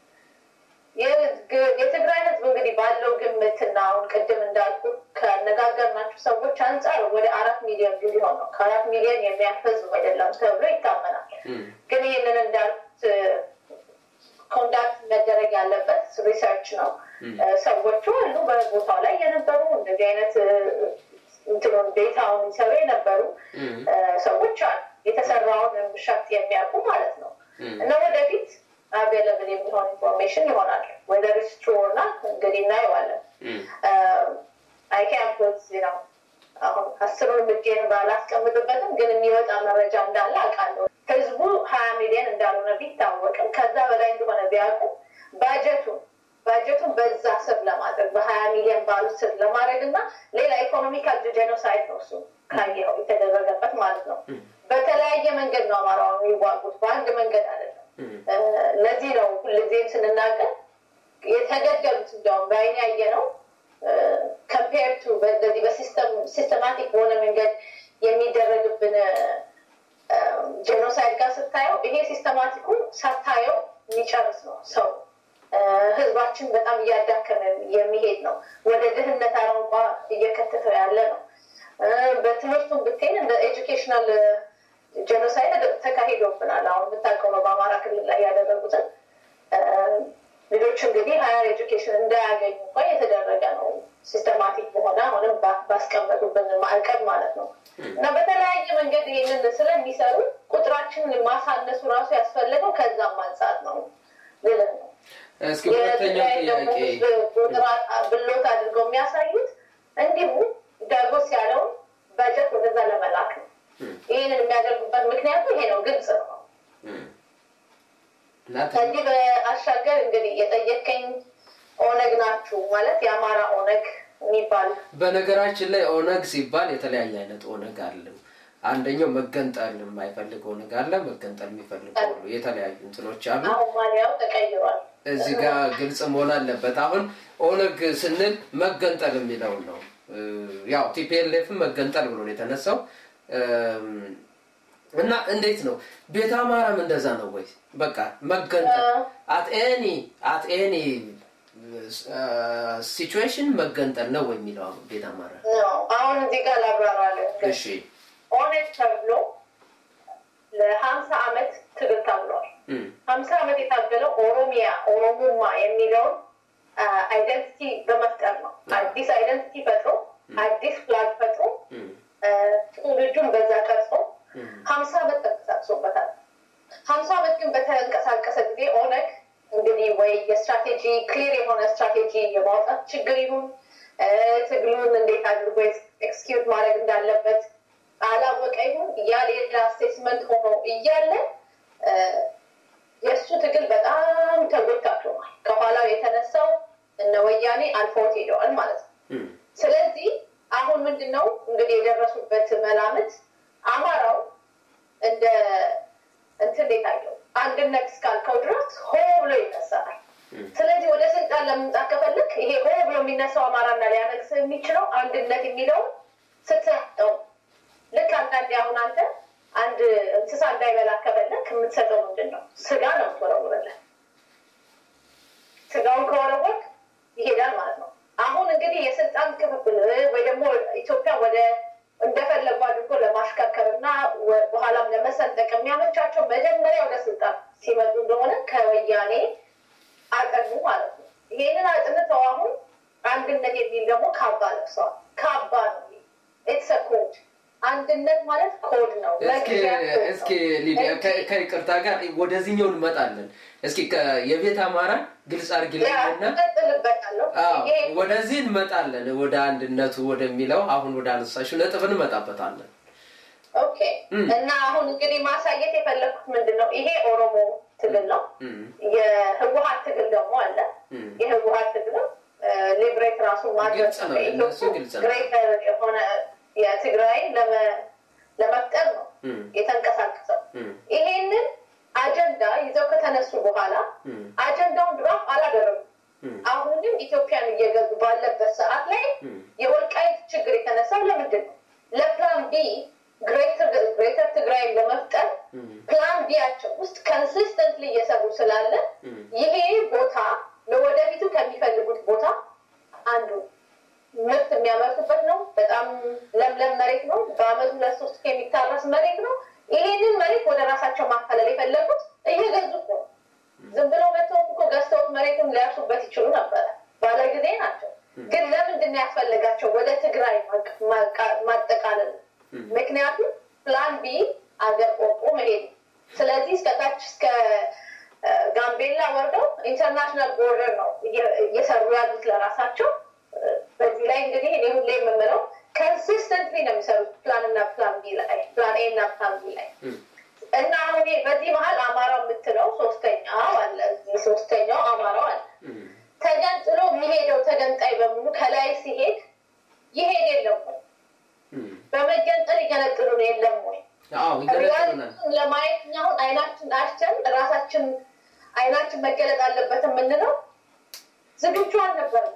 [SPEAKER 2] የትግራይ ህዝብ እንግዲህ ባለው ግምትና አሁን ቅድም እንዳልኩ ከነጋገርናቸው ሰዎች አንጻር ወደ አራት ሚሊዮን ቢሊዮን ነው። ከአራት ሚሊዮን የሚያልፍ ህዝብ አይደለም ተብሎ ይታመናል። ግን ይህንን እንዳልኩት ኮንዳክት መደረግ ያለበት ሪሰርች ነው። ሰዎቹ አሉ በቦታው ላይ የነበሩ እንደዚህ አይነት እንትኑን ዴታውን ይሰሩ የነበሩ ሰዎች አሉ። የተሰራውን ሸፍት የሚያውቁ ማለት ነው እና ወደፊት አቬለብል የሚሆን ኢንፎርሜሽን ይሆናል። ወደ ሪስትሮ እና እንግዲህ እናየዋለን። አይ ካን ፑት ነው አሁን አስሩን ብጌን ባላስቀምጥበትም ግን የሚወጣ መረጃ እንዳለ አውቃለሁ። ህዝቡ ሀያ ሚሊዮን እንዳልሆነ ቢታወቅም ከዛ በላይ እንደሆነ ቢያውቁ ባጀቱን ባጀቱን በዛ ስር ለማድረግ በሀያ ሚሊዮን ባሉት ስር ለማድረግ እና ሌላ ኢኮኖሚካል ጄኖሳይድ ነው እሱ ካየኸው የተደረገበት ማለት ነው። በተለያየ መንገድ ነው አማራው የሚዋጉት፣ በአንድ መንገድ አይደለም። ለዚህ ነው ሁልጊዜም ስንናገር የተገደሉት እንዲያውም በአይን ያየ ነው ከምፔር ቱ በዚህ በሲስተማቲክ በሆነ መንገድ የሚደረግብን ጄኖሳይድ ጋር ስታየው ይሄ ሲስተማቲኩ ሳታየው የሚጨርስ ነው ሰው ህዝባችን በጣም እያዳከመ የሚሄድ ነው። ወደ ድህነት አረንቋ እየከተተ ያለ ነው። በትምህርቱን ብትሄን እንደ ኤጁኬሽናል ጄኖሳይድ ተካሂዶብናል። አሁን የምታውቀው ነው በአማራ ክልል ላይ ያደረጉትን ልጆች እንግዲህ ሀያር ኤጁኬሽን እንዳያገኙ እንኳ የተደረገ ነው። ሲስተማቲክ በሆነ አሁንም ባስቀመጡብን ማዕቀብ ማለት ነው። እና በተለያየ መንገድ ይህንን ስለሚሰሩ ቁጥራችንን ማሳነሱ ራሱ ያስፈለገው ከዛም አንጻር ነው ልልን ነው።
[SPEAKER 1] እስኪ ሁለተኛው ጥያቄ
[SPEAKER 2] ብሎት አድርገው የሚያሳዩት እንዲሁ ዳጎስ ያለውን በጀት ወደዛ ለመላክ ነው። ይህንን የሚያደርጉበት ምክንያቱ ይሄ ነው፣ ግልጽ ነው። ከዚህ በአሻገር እንግዲህ የጠየቀኝ ኦነግ ናችሁ ማለት የአማራ ኦነግ የሚባል
[SPEAKER 1] በነገራችን ላይ ኦነግ ሲባል የተለያየ አይነት ኦነግ አለ። አንደኛው መገንጠል የማይፈልግ ኦነግ አለ፣ መገንጠል የሚፈልግ አሉ። የተለያዩ እንትኖች አሉ።
[SPEAKER 2] አሁን ማሊያው ተቀይሯል።
[SPEAKER 1] እዚህ ጋር ግልጽ መሆን አለበት። አሁን ኦነግ ስንል መገንጠል የሚለውን ነው። ያው ቲፒኤልኤፍም መገንጠል ብሎ ነው የተነሳው እና እንዴት ነው ቤተ አማራም እንደዛ ነው ወይ? በቃ መገንጠል አት ኤኒ አት ኤኒ ሲቹዌሽን መገንጠል ነው ወይ የሚለው ቤተ አማራ
[SPEAKER 2] አሁን እዚህ ጋር ላብራራለን።
[SPEAKER 1] እሺ
[SPEAKER 2] ኦነግ ተብሎ ለሀምሳ አመት ትግል ታብሏል። ሀምሳ አመት የታገለው ኦሮሚያ ኦሮሞማ የሚለውን አይደንቲቲ በመፍጠር ነው። አዲስ አይደንቲቲ ፈጥሮ አዲስ ፍላግ ፈጥሮ ትውልዱን በዛ ቀርጾ ሀምሳ አመት ተንቀሳቅሶበታል። ሀምሳ አመት ግን በተንቀሳቀሰ ጊዜ ኦነግ እንግዲህ ወይ የስትራቴጂ ክሊር የሆነ ስትራቴጂ የማውጣት ችግር ይሁን ትግሉን እንዴት አድርጎ ኤክስኪዩት ማድረግ እንዳለበት አላወቀ ይሁን ያ ሌላ አሴስመንት ሆኖ እያለ የእሱ ትግል በጣም ተጎታክሏል። ከኋላው የተነሳው እነ ወያኔ አልፎት ሄደዋል ማለት ነው። ስለዚህ አሁን ምንድን ነው እንግዲህ የደረሱበት መላምት አማራው እንደ እንትን የታየው አንድነት እስካልከው ድረስ ሆ ብሎ ይነሳል። ስለዚህ ወደ ስልጣን ለመምጣት ከፈለግ ይሄ ሆ ብሎ የሚነሳው አማራና ሊያነግስ የሚችለው አንድነት የሚለውን ስትሰጠው ልክ አንዳንዴ አሁን አንተ አንድ እንስሳ እንዳይበላ ከፈለግ የምትሰጠው ምንድን ነው? ስጋ ነው የምትወረውረለት። ስጋውን ከወረወርክ ይሄዳል ማለት ነው። አሁን እንግዲህ የስልጣን ክፍፍል ወይ ደግሞ ኢትዮጵያ ወደ እንደፈለጉ አድርጎ ለማሽከርከር እና በኋላም ለመሰንጠቅ የሚያመቻቸው መጀመሪያ ወደ ስልጣን ሲመጡ እንደሆነ ከወያኔ አጠኑ ማለት ነው። ይሄንን አጥንተው አሁን አንድነት የሚል ደግሞ ካባ ለብሰዋል። ካባ ነው ኢትስ ኮድ አንድነት ማለት ኮድ ነው።
[SPEAKER 1] እስኪ ሊዲያ ከይቅርታ ጋር ወደዚህኛው እንመጣለን። እስኪ የቤት አማራ ግልጽ አድርጊልኝና ወደዚህ እንመጣለን። ወደ አንድነቱ ወደሚለው አሁን ወደ አነሳሽው ነጥብ እንመጣበታለን።
[SPEAKER 2] ኦኬ እና አሁን እንግዲህ ማሳየት የፈለግኩት ምንድን ነው? ይሄ ኦሮሞ ትግል ነው። የህወሀት ትግል ደግሞ አለ። የህወሀት ትግል ሊብሬት ራሱን ማድረግ ግሬተር የሆነ የትግራይን ለመፍጠር ነው የተንቀሳቀሰው። ይሄንን አጀንዳ ይዘው ከተነሱ በኋላ አጀንዳውን ድራፍ አላደረጉም። አሁንም ኢትዮጵያን እየገዙ ባለበት ሰዓት ላይ የወልቃይት ችግር የተነሳው ለምንድን ነው? ለፕላን ቢ ግሬተር ትግራይን ለመፍጠር ፕላን ቢያቸው ውስጥ ከንሲስተንትሊ እየሰሩ ስላለ ይሄ ቦታ ለወደፊቱ ከሚፈልጉት ቦታ አንዱ ምርት የሚያመርቱበት ነው። በጣም ለምለም መሬት ነው። በአመት ሁለት ሶስት የሚታረስ መሬት ነው። ይሄንን መሬት ወደ ራሳቸው ማካለል የፈለጉት እየገዙ እኮ ዝም ብለው መተውም እኮ ገዝተውት መሬትም ሊያርሱበት ይችሉ ነበረ። ባለ ጊዜ ናቸው። ግን ለምንድን ነው ያስፈለጋቸው ወደ ትግራይ ማጠቃለል? ምክንያቱም ፕላን ቢ አገር ቆርጦ መሄድ ነው። ስለዚህ እስከታች እስከ ጋምቤላ ወርደው ኢንተርናሽናል ቦርደር ነው እየሰሩ ያሉት ለራሳቸው። በዚህ ላይ እንግዲህ እኔ ሁሌ የምምለው ከንሲስተንትሊ ላይ ሲሄድ ይሄድ የለም ወይ? በመገንጠል ይገነጥሉን የለም ወይ?
[SPEAKER 1] አዎ ይገነጥሉናል።
[SPEAKER 2] ለማየት እኛ አሁን አይናችን አሽተን ራሳችን አይናችን መገለጥ አለበት የምንለው ዝግጁ አልነበርም።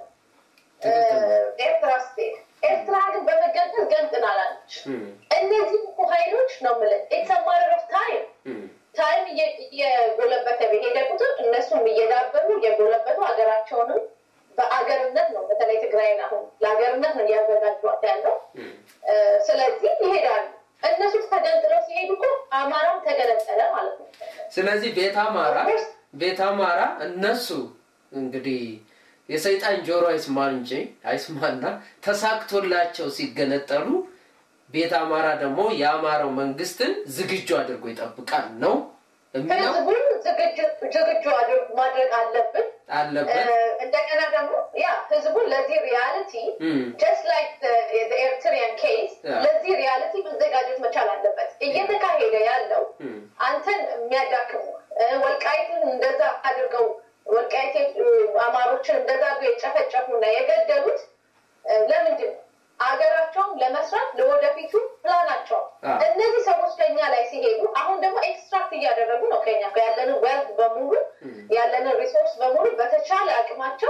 [SPEAKER 2] ኤርትራ ስትሄድ ኤርትራ ግን በመገንጠል ገንጥናላለች። እነዚህ እኮ ኃይሎች ነው የምልህ ኢትስ አ ማተር ኦፍ ታይም ታይም እየጎለበተ በሄደ ቁጥር እነሱም እየዳበሩ እየጎለበቱ ሀገራቸውንም በአገርነት ነው በተለይ ትግራይን አሁን ለሀገርነት ነው እያዘጋጇት ያለው። ስለዚህ ይሄዳሉ። እነሱ ተገንጥለው ሲሄዱ እኮ አማራም ተገነጠለ ማለት ነው።
[SPEAKER 1] ስለዚህ ቤት አማራ ቤት አማራ እነሱ እንግዲህ የሰይጣን ጆሮ አይስማን እንጂ አይስማና ተሳክቶላቸው ሲገነጠሉ ቤት አማራ ደግሞ የአማራው መንግስትን ዝግጁ አድርጎ ይጠብቃል ነው የሚለው
[SPEAKER 2] ህዝቡን ዝግጁ ማድረግ አለብን
[SPEAKER 1] አለበት።
[SPEAKER 2] እንደገና ደግሞ ያ ህዝቡን ለዚህ ሪያሊቲ ጀስት ላይክ ኤርትሪያን ኬስ ለዚህ ሪያሊቲ መዘጋጀት መቻል አለበት። እየተካሄደ ያለው አንተን የሚያዳክሙ ወልቃይትን እንደዛ አድርገው ወልቃይት አማሮችን እንደዛ አድርገው የጨፈጨፉና የገደሉት ለምንድን ነው? አገራቸውን ለመስራት ለወደፊቱ ፕላናቸው እነዚህ ሰዎች ከኛ ላይ ሲሄዱ አሁን ደግሞ ኤክስትራክት እያደረጉ ነው ከኛ ያለንን ዌልት በሙሉ ያለንን ሪሶርስ በሙሉ በተቻለ አቅማቸው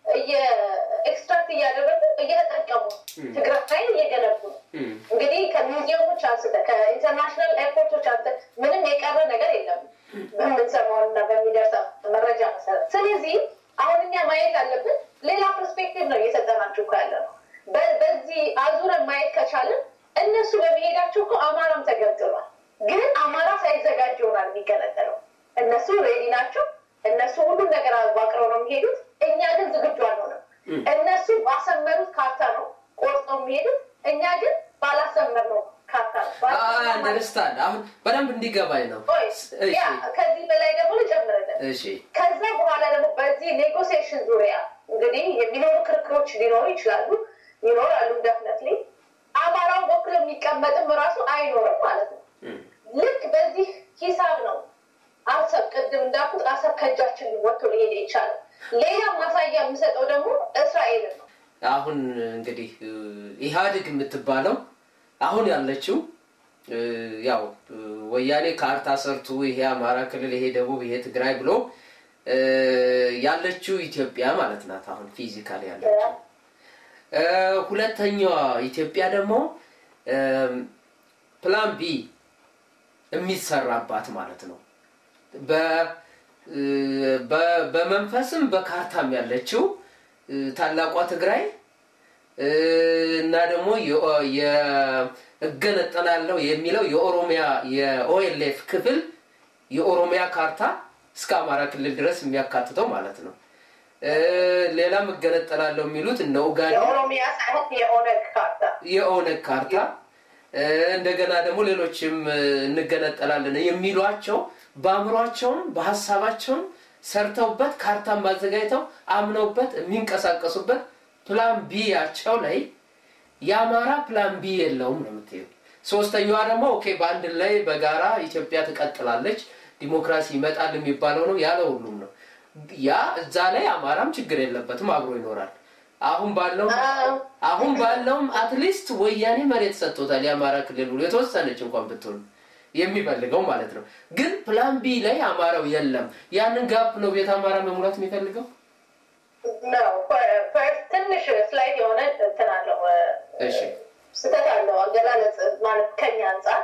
[SPEAKER 2] ኤክስትራክት እያደረጉ እየተጠቀሙ ትግራይን እየገነቡ ነው። እንግዲህ ከሚውዚየሞች አንስተ ከኢንተርናሽናል ኤርፖርቶች አንስተ ምንም የቀረ ነገር የለም በምንሰማውና በሚደርሰ መረጃ መሰረት። ስለዚህ አሁን እኛ ማየት ያለብን ሌላ ፐርስፔክቲቭ ነው እየሰጠናችሁ እኮ ያለ ነው። በዚህ አዙረን ማየት ከቻልን እነሱ በመሄዳቸው እኮ አማራም ተገንጥሏል። ግን አማራ ሳይዘጋጅ ይሆናል የሚገነጠለው። እነሱ ሬዲ ናቸው። እነሱ ሁሉም ነገር አዋቅረው ነው የሚሄዱት። እኛ ግን ዝግጁ አልሆነም። እነሱ ባሰመሩት ካርታ ነው ቆርጠው የሚሄዱት። እኛ ግን ባላሰመርነው ካርታ ነው።
[SPEAKER 1] አንደርስታንድ አሁን በደንብ እንዲገባኝ ነው።
[SPEAKER 2] ከዚህ በላይ ደግሞ ልጨምርልን። ከዛ በኋላ ደግሞ በዚህ ኔጎሲዬሽን ዙሪያ እንግዲህ የሚኖሩ ክርክሮች ሊኖሩ ይችላሉ ይኖራሉ። ደፍነትሊ አማራውን በኩል የሚቀመጥም ራሱ አይኖርም ማለት ነው። ልክ በዚህ ሂሳብ ነው አሰብ ቅድም እንዳልኩት አሰብ ከእጃችን ወጥቶ ሊሄድ የቻለው። ሌላ ማሳያ የምሰጠው ደግሞ እስራኤልን ነው።
[SPEAKER 1] አሁን እንግዲህ ኢህአዴግ የምትባለው አሁን ያለችው ያው ወያኔ ካርታ ሰርቱ ይሄ አማራ ክልል፣ ይሄ ደቡብ፣ ይሄ ትግራይ ብሎ ያለችው ኢትዮጵያ ማለት ናት። አሁን ፊዚካል ያለችው ሁለተኛዋ ኢትዮጵያ ደግሞ ፕላን ቢ የሚሰራባት ማለት ነው። በመንፈስም በካርታም ያለችው ታላቋ ትግራይ እና ደግሞ እገነጠላለሁ የሚለው የኦሮሚያ የኦኤልኤፍ ክፍል የኦሮሚያ ካርታ እስከ አማራ ክልል ድረስ የሚያካትተው ማለት ነው። ሌላም እገነጠላለሁ የሚሉት እነ ኡጋዴ
[SPEAKER 2] የኦሮሚያ ሳይሆን የኦነግ ካርታ
[SPEAKER 1] የኦነግ ካርታ እንደገና ደግሞ ሌሎችም እንገነጠላለን የሚሏቸው በአእምሯቸውም በሀሳባቸውም ሰርተውበት ካርታን ማዘጋጅተው አምነውበት የሚንቀሳቀሱበት ፕላን ቢያቸው ላይ የአማራ ፕላን ቢ የለውም ነው የምትይው። ሶስተኛዋ ደግሞ ኦኬ በአንድ ላይ በጋራ ኢትዮጵያ ትቀጥላለች፣ ዲሞክራሲ ይመጣል የሚባለው ነው ያለ ሁሉም ነው። ያ እዛ ላይ አማራም ችግር የለበትም አብሮ ይኖራል። አሁን ባለው አሁን ባለውም አትሊስት ወያኔ መሬት ሰጥቶታል የአማራ ክልል ብሎ የተወሰነች እንኳን ብትሆን የሚፈልገው ማለት ነው። ግን ፕላን ቢ ላይ አማራው የለም። ያንን ጋፕ ነው ቤት አማራ መሙላት የሚፈልገው።
[SPEAKER 2] ትንሽ ስላይድ የሆነ እንትን አለው ስህተት አለው አገላለጽ ማለት ከኛ አንጻር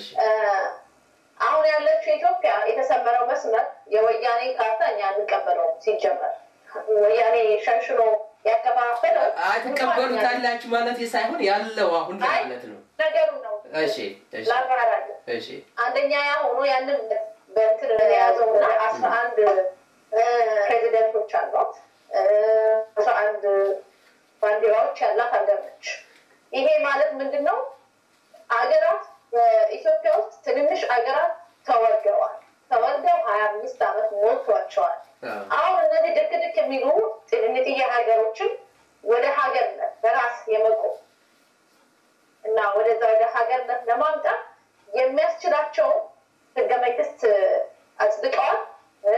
[SPEAKER 2] አሁን ያለችው ኢትዮጵያ የተሰመረው መስመር የወያኔ ካርታ እኛ እንቀበለው ሲጀመር ወያኔ ሸንሽኖ ያከፋፈለው
[SPEAKER 1] ትቀበሉታላችሁ ማለት ሳይሆን ያለው አሁን ማለት ነው
[SPEAKER 2] ነገሩ ነው።
[SPEAKER 1] እሺ
[SPEAKER 2] ላብራራለ
[SPEAKER 1] እሺ
[SPEAKER 2] አንደኛ ያ ሆኖ ያንን በእንትን የያዘው እና አስራ አንድ ፕሬዚደንቶች አሏት አስራ አንድ ባንዲራዎች ያላት ሀገር ነች። ይሄ ማለት ምንድን ነው? አገራት በኢትዮጵያ ውስጥ ትንንሽ አገራት ተወርደዋል። ተወርደው ሀያ አምስት ዓመት ሞልቷቸዋል። አሁን እነዚህ ድክ ድክ የሚሉ ጥንጥዬ ሀገሮችን ወደ ሀገርነት በራስ የመቆም እና ወደዛ ወደ ሀገርነት ለማምጣት የሚያስችላቸው ህገ መንግስት አጽድቀዋል።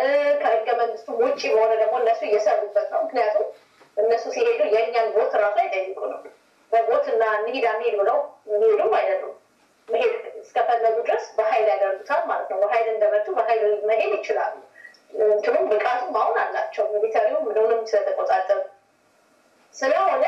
[SPEAKER 2] ከህገ መንግስቱ ውጭ በሆነ ደግሞ እነሱ እየሰሩበት ነው። ምክንያቱም እነሱ ሲሄዱ የእኛን ቦት ራሱ እንሂድ አንሂድ ብለው የሚሄዱም አይደሉም። መሄድ እስከፈለጉ ድረስ በኃይል ያደርጉታል ማለት ነው። በኃይል እንደመጡ በኃይል መሄድ ይችላሉ። እንትኑም ብቃቱም አሁን አላቸው። ሚሊተሪውም ምንም ስለተቆጣጠሩ ስለሆነ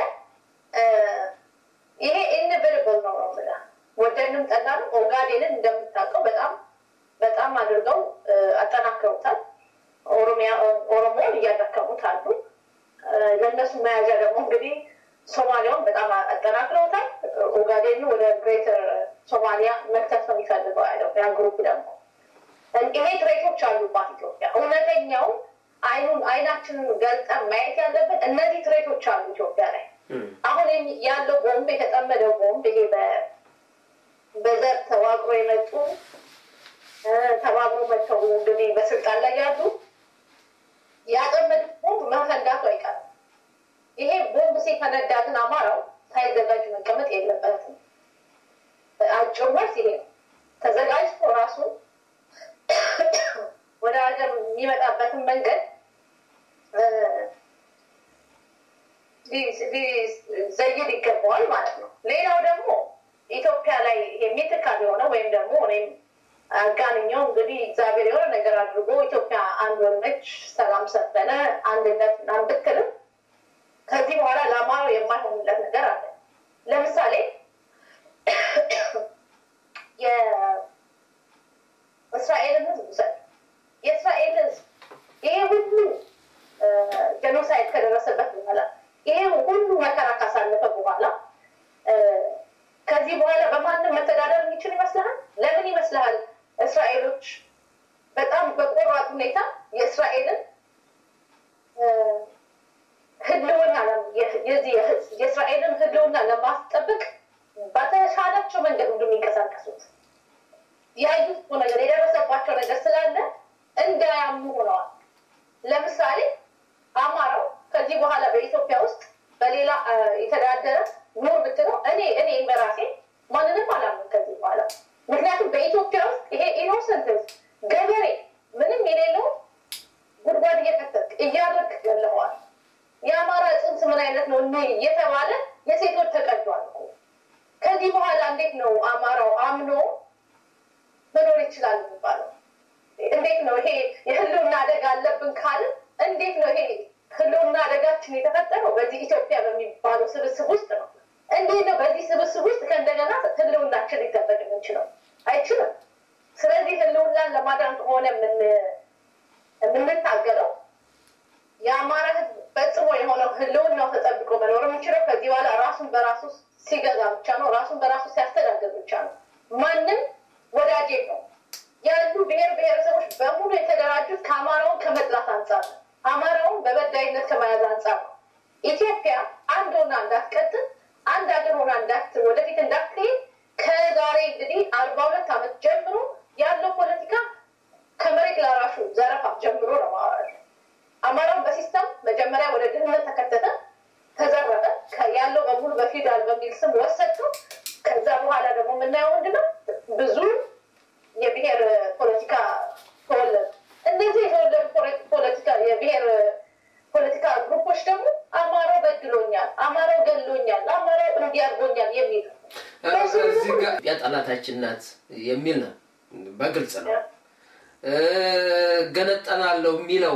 [SPEAKER 2] ይሄ ኢንቨርብል ነው ነው ብላ ወደንም ጠላንም ኦጋዴንን እንደምታውቀው በጣም በጣም አድርገው አጠናክረውታል። ኦሮሚያ ኦሮሞን እያዳከሙት አሉ። ለእነሱ መያዣ ደግሞ እንግዲህ ሶማሊያውን በጣም አጠናክረውታል። ኦጋዴኑ ወደ ግሬተር ሶማሊያ መክተት ነው የሚፈልገው ያለው ያ ግሩፕ ደግሞ ይሄ ትሬቶች አሉባት ኢትዮጵያ። እውነተኛው አይኑን አይናችንን ገልጠን ማየት ያለብን እነዚህ ትሬቶች አሉ ኢትዮጵያ ላይ። አሁን ያለው ቦምብ የተጠመደው ቦምብ ይሄ በዘር ተዋቅሮ የመጡ ተባብሮ መጥተው እንግዲህ በስልጣን ላይ ያሉ ያጠመዱት ቦምብ መፈንዳቱ አይቀርም። ይሄ ቦምብ ሲፈነዳ ግን አማራው ሳይዘጋጅ መቀመጥ የለበትም። አጭር መልስ ይሄ ነው። ተዘጋጅቶ ራሱን ወደ ሀገር የሚመጣበትን መንገድ ዘይድ ይገባዋል ማለት ነው። ሌላው ደግሞ ኢትዮጵያ ላይ የሚትካል የሆነ ወይም ደግሞ እኔም አጋንኛው እንግዲህ እግዚአብሔር የሆነ ነገር አድርጎ ኢትዮጵያ አንድ ሆነች፣ ሰላም ሰፈነ፣ አንድነት ምናምን ብትልም ከዚህ በኋላ ለአማራው የማይሆንለት ነገር አለ። ለምሳሌ የእስራኤልን ህዝብ ውሰድ። የእስራኤል ህዝብ ይሄ ሁሉ ጀኖሳይድ ከደረሰበት በኋላ ይሄ ሁሉ መከራ ካሳለፈ በኋላ ከዚህ በኋላ በማንም መተዳደር የሚችል ይመስልሃል? ለምን ይመስልሃል? እስራኤሎች በጣም በቆራጥ ሁኔታ የእስራኤልን ህልውና የእስራኤልን ህልውና ለማስጠበቅ በተሻላቸው መንገድ እንደሚንቀሳቀሱት ያዩት ነገር የደረሰባቸው ነገር ስላለ እንዳያምኑ ሆነዋል። ለምሳሌ አማራው ከዚህ በኋላ በኢትዮጵያ ውስጥ በሌላ የተዳደረ ኑር ብትለው እኔ እኔ በራሴ ማንንም አላምን ከዚህ በኋላ ምክንያቱም በኢትዮጵያ ውስጥ ይሄ ኢኖሰንት ገበሬ ምንም የሌለው ጉድጓድ እየከተትክ እያረክ ገለዋል። የአማራ ጽንስ ምን አይነት ነው እኔ እየተባለ የሴቶች ተቀዷል እኮ። ከዚህ በኋላ እንዴት ነው አማራው አምኖ መኖር ይችላል የሚባለው? እንዴት ነው ይሄ የህልውና አደጋ አለብን ካልን እንዴት ነው ይሄ ህልውና አደጋችን የተፈጠረው በዚህ ኢትዮጵያ በሚባለው ስብስብ ውስጥ ነው። እንዴት ነው በዚህ ስብስብ ውስጥ ከእንደገና ህልውናችን ሊጠበቅ የምንችለው? አይችልም። ስለዚህ ህልውናን ለማዳን ከሆነ የምንታገለው የአማራ ህዝብ ፈጽሞ የሆነው ህልውናው ተጠብቆ መኖር የምንችለው ከዚህ በኋላ ራሱን በራሱ ሲገዛ ብቻ ነው። ራሱን በራሱ ሲያስተዳድር ብቻ ነው። ማንም ወዳጄ ነው ያሉ ብሔር ብሔረሰቦች በሙሉ የተደራጁት ከአማራውን ከመጥላት አንጻር ነው። አማራውን በበዳይነት ከመያዝ አንጻር ነው። ኢትዮጵያ አንድ ሆና እንዳትቀጥል አንድ ሀገር ሆና እንዳት ወደፊት እንዳትሄድ ከዛሬ እንግዲህ አርባ ሁለት ዓመት ጀምሮ ያለው ፖለቲካ ከመሬት ላራሹ ዘረፋ ጀምሮ ነው ማወራል። አማራውን በሲስተም መጀመሪያ ወደ ድህነት ተከተተ፣ ተዘረፈ። ያለው በሙሉ በፊውዳል በሚል ስም ወሰድከው። ከዛ በኋላ ደግሞ የምናየው ምንድነው ብዙ የብሔር ፖለቲካ ተወለዱ። እነዚህ የተወለዱ ፖለቲካ የብሔር ፖለቲካ ግሩፖች ደግሞ አማራው በድሎኛል፣ አማራው ገሎኛል፣ አማራው እንዲያርጎኛል የሚል
[SPEAKER 1] እዚህ ጋር የጠላታችን ናት የሚል ነው፣ በግልጽ ነው። ገነጠላለሁ የሚለው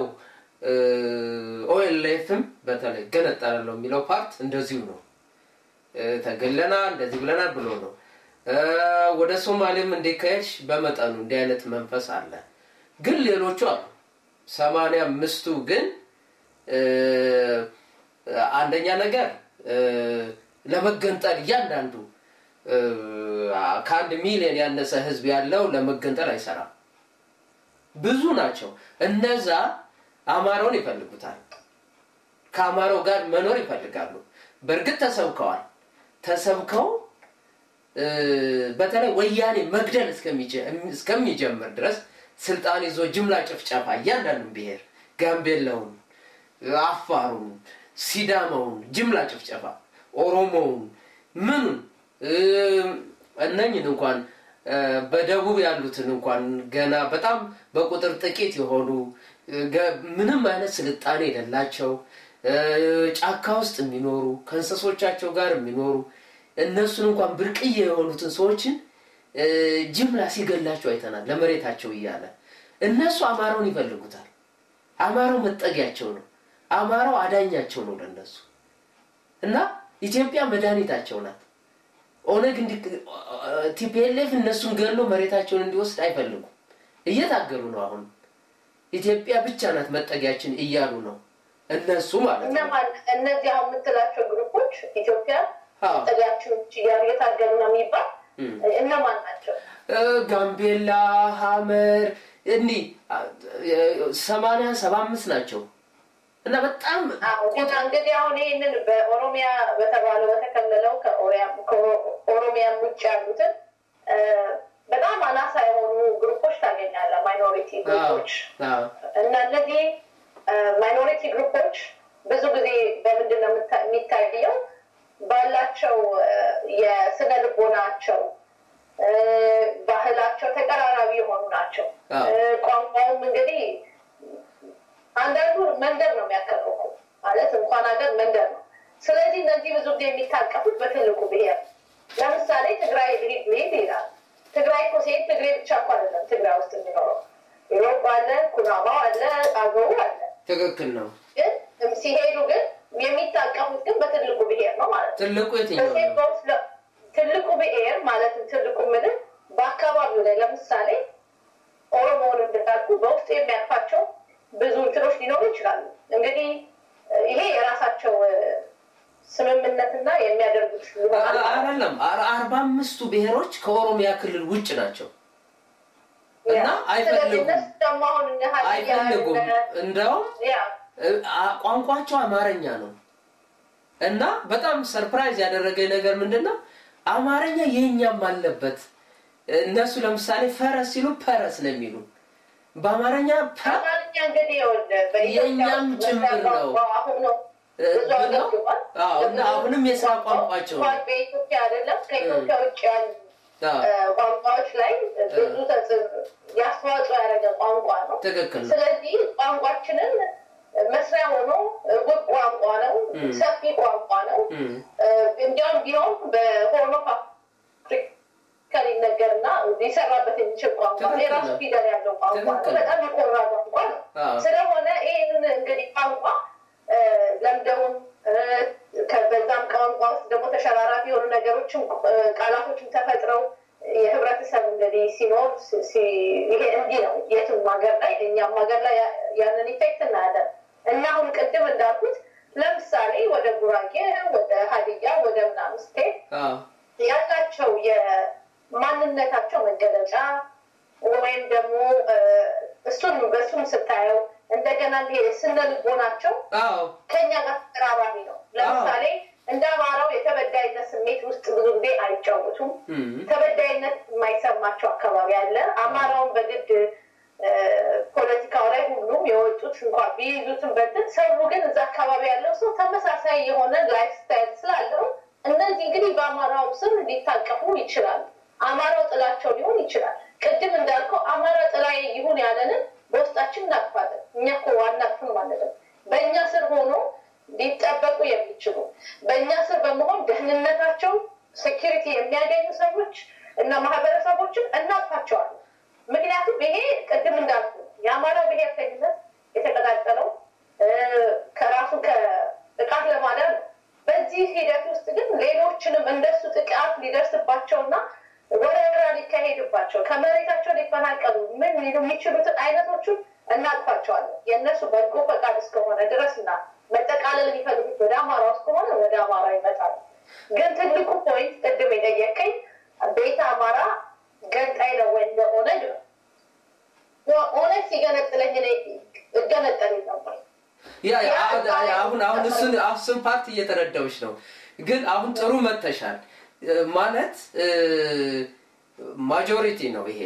[SPEAKER 1] ኦኤልኤፍም በተለይ ገነጠላለሁ የሚለው ፓርት እንደዚሁ ነው። ተገለና እንደዚህ ብለናል ብሎ ነው። ወደ ሶማሌም እንዲካሄድሽ በመጠኑ እንዲህ አይነት መንፈስ አለ። ግን ሌሎቹ አሉ። ሰማንያ አምስቱ ግን አንደኛ ነገር ለመገንጠል እያንዳንዱ ከአንድ ሚሊዮን ያነሰ ህዝብ ያለው ለመገንጠል አይሰራም። ብዙ ናቸው። እነዛ አማራውን ይፈልጉታል። ከአማራው ጋር መኖር ይፈልጋሉ። በእርግጥ ተሰብከዋል። ተሰብከው በተለይ ወያኔ መግደል እስከሚጀምር ድረስ ስልጣን ይዞ ጅምላ ጭፍጨፋ እያንዳንዱን ብሔር ጋምቤላውን፣ አፋሩን፣ ሲዳማውን ጅምላ ጭፍጨፋ ኦሮሞውን ምኑን እነኝን እንኳን በደቡብ ያሉትን እንኳን ገና በጣም በቁጥር ጥቂት የሆኑ ምንም አይነት ስልጣኔ የሌላቸው ጫካ ውስጥ የሚኖሩ ከእንስሶቻቸው ጋር የሚኖሩ እነሱን እንኳን ብርቅዬ የሆኑትን ሰዎችን ጅምላ ሲገላቸው አይተናል። ለመሬታቸው እያለ እነሱ አማራውን ይፈልጉታል። አማራው መጠጊያቸው ነው። አማራው አዳኛቸው ነው ለነሱ እና ኢትዮጵያ መድኃኒታቸው ናት። ኦነግ ቲፒኤልኤፍ እነሱን ገሎ መሬታቸውን እንዲወስድ አይፈልጉም። እየታገሉ ነው። አሁን ኢትዮጵያ ብቻ ናት መጠጊያችን እያሉ ነው እነሱ ማለት ነው።
[SPEAKER 2] እነዚህ አሁን የምትላቸው ግሩፖች ኢትዮጵያ መጠጊያችን እያሉ እየታገሉ ነው የሚባል እነማን ናቸው?
[SPEAKER 1] ጋምቤላ፣ ሀመር እንዲህ ሰማንያ ሰባ አምስት ናቸው እና በጣም
[SPEAKER 2] እንግዲህ አሁን ይህንን በኦሮሚያ በተባለው በተከለለው ከኦሮሚያ ውጭ ያሉትን በጣም አናሳ የሆኑ ግሩፖች ታገኛለህ። ማይኖሪቲ ግሩፖች እና እነዚህ ማይኖሪቲ ግሩፖች ብዙ ጊዜ በምንድን ነው የሚታየው? ባላቸው የስነ ልቦናቸው ባህላቸው ተቀራራቢ የሆኑ ናቸው። ቋንቋውም እንግዲህ አንዳንዱ መንደር ነው የሚያከለው ማለት እንኳን ሀገር መንደር ነው። ስለዚህ እነዚህ ብዙ ጊዜ የሚታቀፉት በትልቁ ብሄር ለምሳሌ ትግራይ ልሂድ ልሂድ ይላል። ትግራይ እኮ ሲሄድ ትግሬ ብቻ እኮ አይደለም ትግራይ ውስጥ የሚኖረው ኢሮፕ አለ፣ ኩናማው አለ፣ አገው አለ።
[SPEAKER 1] ትክክል ነው።
[SPEAKER 2] ግን ሲሄዱ ግን የሚታቀፉት ግን በትልቁ ብሄር ነው ማለት ነው።
[SPEAKER 1] ትልቁ የትኛው ነው?
[SPEAKER 2] ትልቁ ብሔር ማለትም ትልቁ ምድር በአካባቢው ላይ ለምሳሌ ኦሮሞውን እንዳልኩ በውስጡ የሚያልፋቸው ብዙ እንትኖች ሊኖሩ ይችላሉ። እንግዲህ ይሄ የራሳቸው ስምምነትና የሚያደርጉት
[SPEAKER 1] አይደለም። አርባ አምስቱ ብሔሮች ከኦሮሚያ ክልል ውጭ ናቸው እና አይፈልጉም አይፈልጉም። እንደውም ቋንቋቸው አማርኛ ነው እና በጣም ሰርፕራይዝ ያደረገኝ ነገር ምንድን ነው? አማርኛ የኛም አለበት። እነሱ ለምሳሌ ፈረስ ሲሉ ፐረስ ነው የሚሉ በአማርኛ የእኛም ጭምር ነው እና አሁንም የስራ ቋንቋቸው
[SPEAKER 2] በኢትዮጵያ አይደለም ከኢትዮጵያ ውጭ ያሉ ቋንቋዎች ላይ ብዙ ያስተዋጽኦ ያደረገ ቋንቋ ነው።
[SPEAKER 1] ትክክል ነው።
[SPEAKER 2] ስለዚህ ቋንቋችንን መስሪያ ሆኖ ውብ ቋንቋ ነው፣ ሰፊ ቋንቋ ነው። እንዲያውም ቢሆን በሆርኖ አፍሪካ ሊነገርና ሊሰራበት የሚችል ቋንቋ ነው። የራሱ ፊደል ያለው ቋንቋ ነው። በጣም የኮራ ቋንቋ ነው። ስለሆነ ይህንን እንግዲህ ቋንቋ ለምደውን በዛም ቋንቋ ውስጥ ደግሞ ተሸራራፊ የሆኑ ነገሮችም ቃላቶችም ተፈጥረው የህብረተሰብ እንግዲህ ሲኖር ይሄ እንዲህ ነው። የትም ሀገር ላይ እኛም ሀገር ላይ ያንን ኢፌክት እናያለን እና አሁን ቅድም እንዳልኩት ለምሳሌ ወደ ጉራጌ፣ ወደ ሀዲያ፣ ወደ ምናምን ስትሄድ ያላቸው የማንነታቸው መገለጫ ወይም ደግሞ እሱን በእሱም ስታየው እንደገና ስነ ልቦናቸው ከኛ ጋር ተቀራራቢ ነው። ለምሳሌ እንደ አማራው የተበዳይነት ስሜት ውስጥ ብዙ ጊዜ አይጫወቱም። ተበዳይነት የማይሰማቸው አካባቢ አለ። አማራውን በግድ ፖለቲካው ላይ ሁሉም የወጡት እንኳን ቢይዙትም በትን ሰው ግን እዛ አካባቢ ያለው ሰው ተመሳሳይ የሆነ ላይፍ ስታይል ስላለው እነዚህ እንግዲህ በአማራው ስም ሊታቀፉ ይችላሉ። አማራው ጥላቸው ሊሆን ይችላል። ቅድም እንዳልከው አማራ ጥላዬ ይሁን ያለንን በውስጣችን እናቅፋለን። እኛ እኮ አናቅፍም ማለት ነው። በእኛ ስር ሆኖ ሊጠበቁ የሚችሉ በእኛ ስር በመሆን ደህንነታቸው ሴኪሪቲ የሚያገኙ ሰዎች እና ማህበረሰቦችን እናቅፋቸዋለን። ምክንያቱም ይሄ ቅድም እንዳልኩ የአማራ ብሔርተኝነት የተቀጣጠለው ከራሱ ከጥቃት ለማዳን ነው። በዚህ ሂደት ውስጥ ግን ሌሎችንም እንደሱ ጥቃት ሊደርስባቸውና ወረራ ሊካሄድባቸው ከመሬታቸው ሊፈናቀሉ ምን የሚችሉትን አይነቶቹን እናቅፋቸዋለን። የእነሱ በጎ ፈቃድ እስከሆነ ድረስና መጠቃለል የሚፈልጉት ወደ አማራ ውስጥ ከሆነ ወደ አማራ ይመጣሉ። ግን ትልቁ ፖይንት ቅድም የጠየቀኝ ቤተ አማራ ገንጣይ ነው ወይ እንደ ኦነግ ነው። ኦነግ ሲገነጥለኝ እኔ እገነጠል ነበር።
[SPEAKER 1] አሁን አሁን እሱን እሱን ፓርት እየተረዳዎች ነው። ግን አሁን ጥሩ መተሻል ማለት ማጆሪቲ ነው ይሄ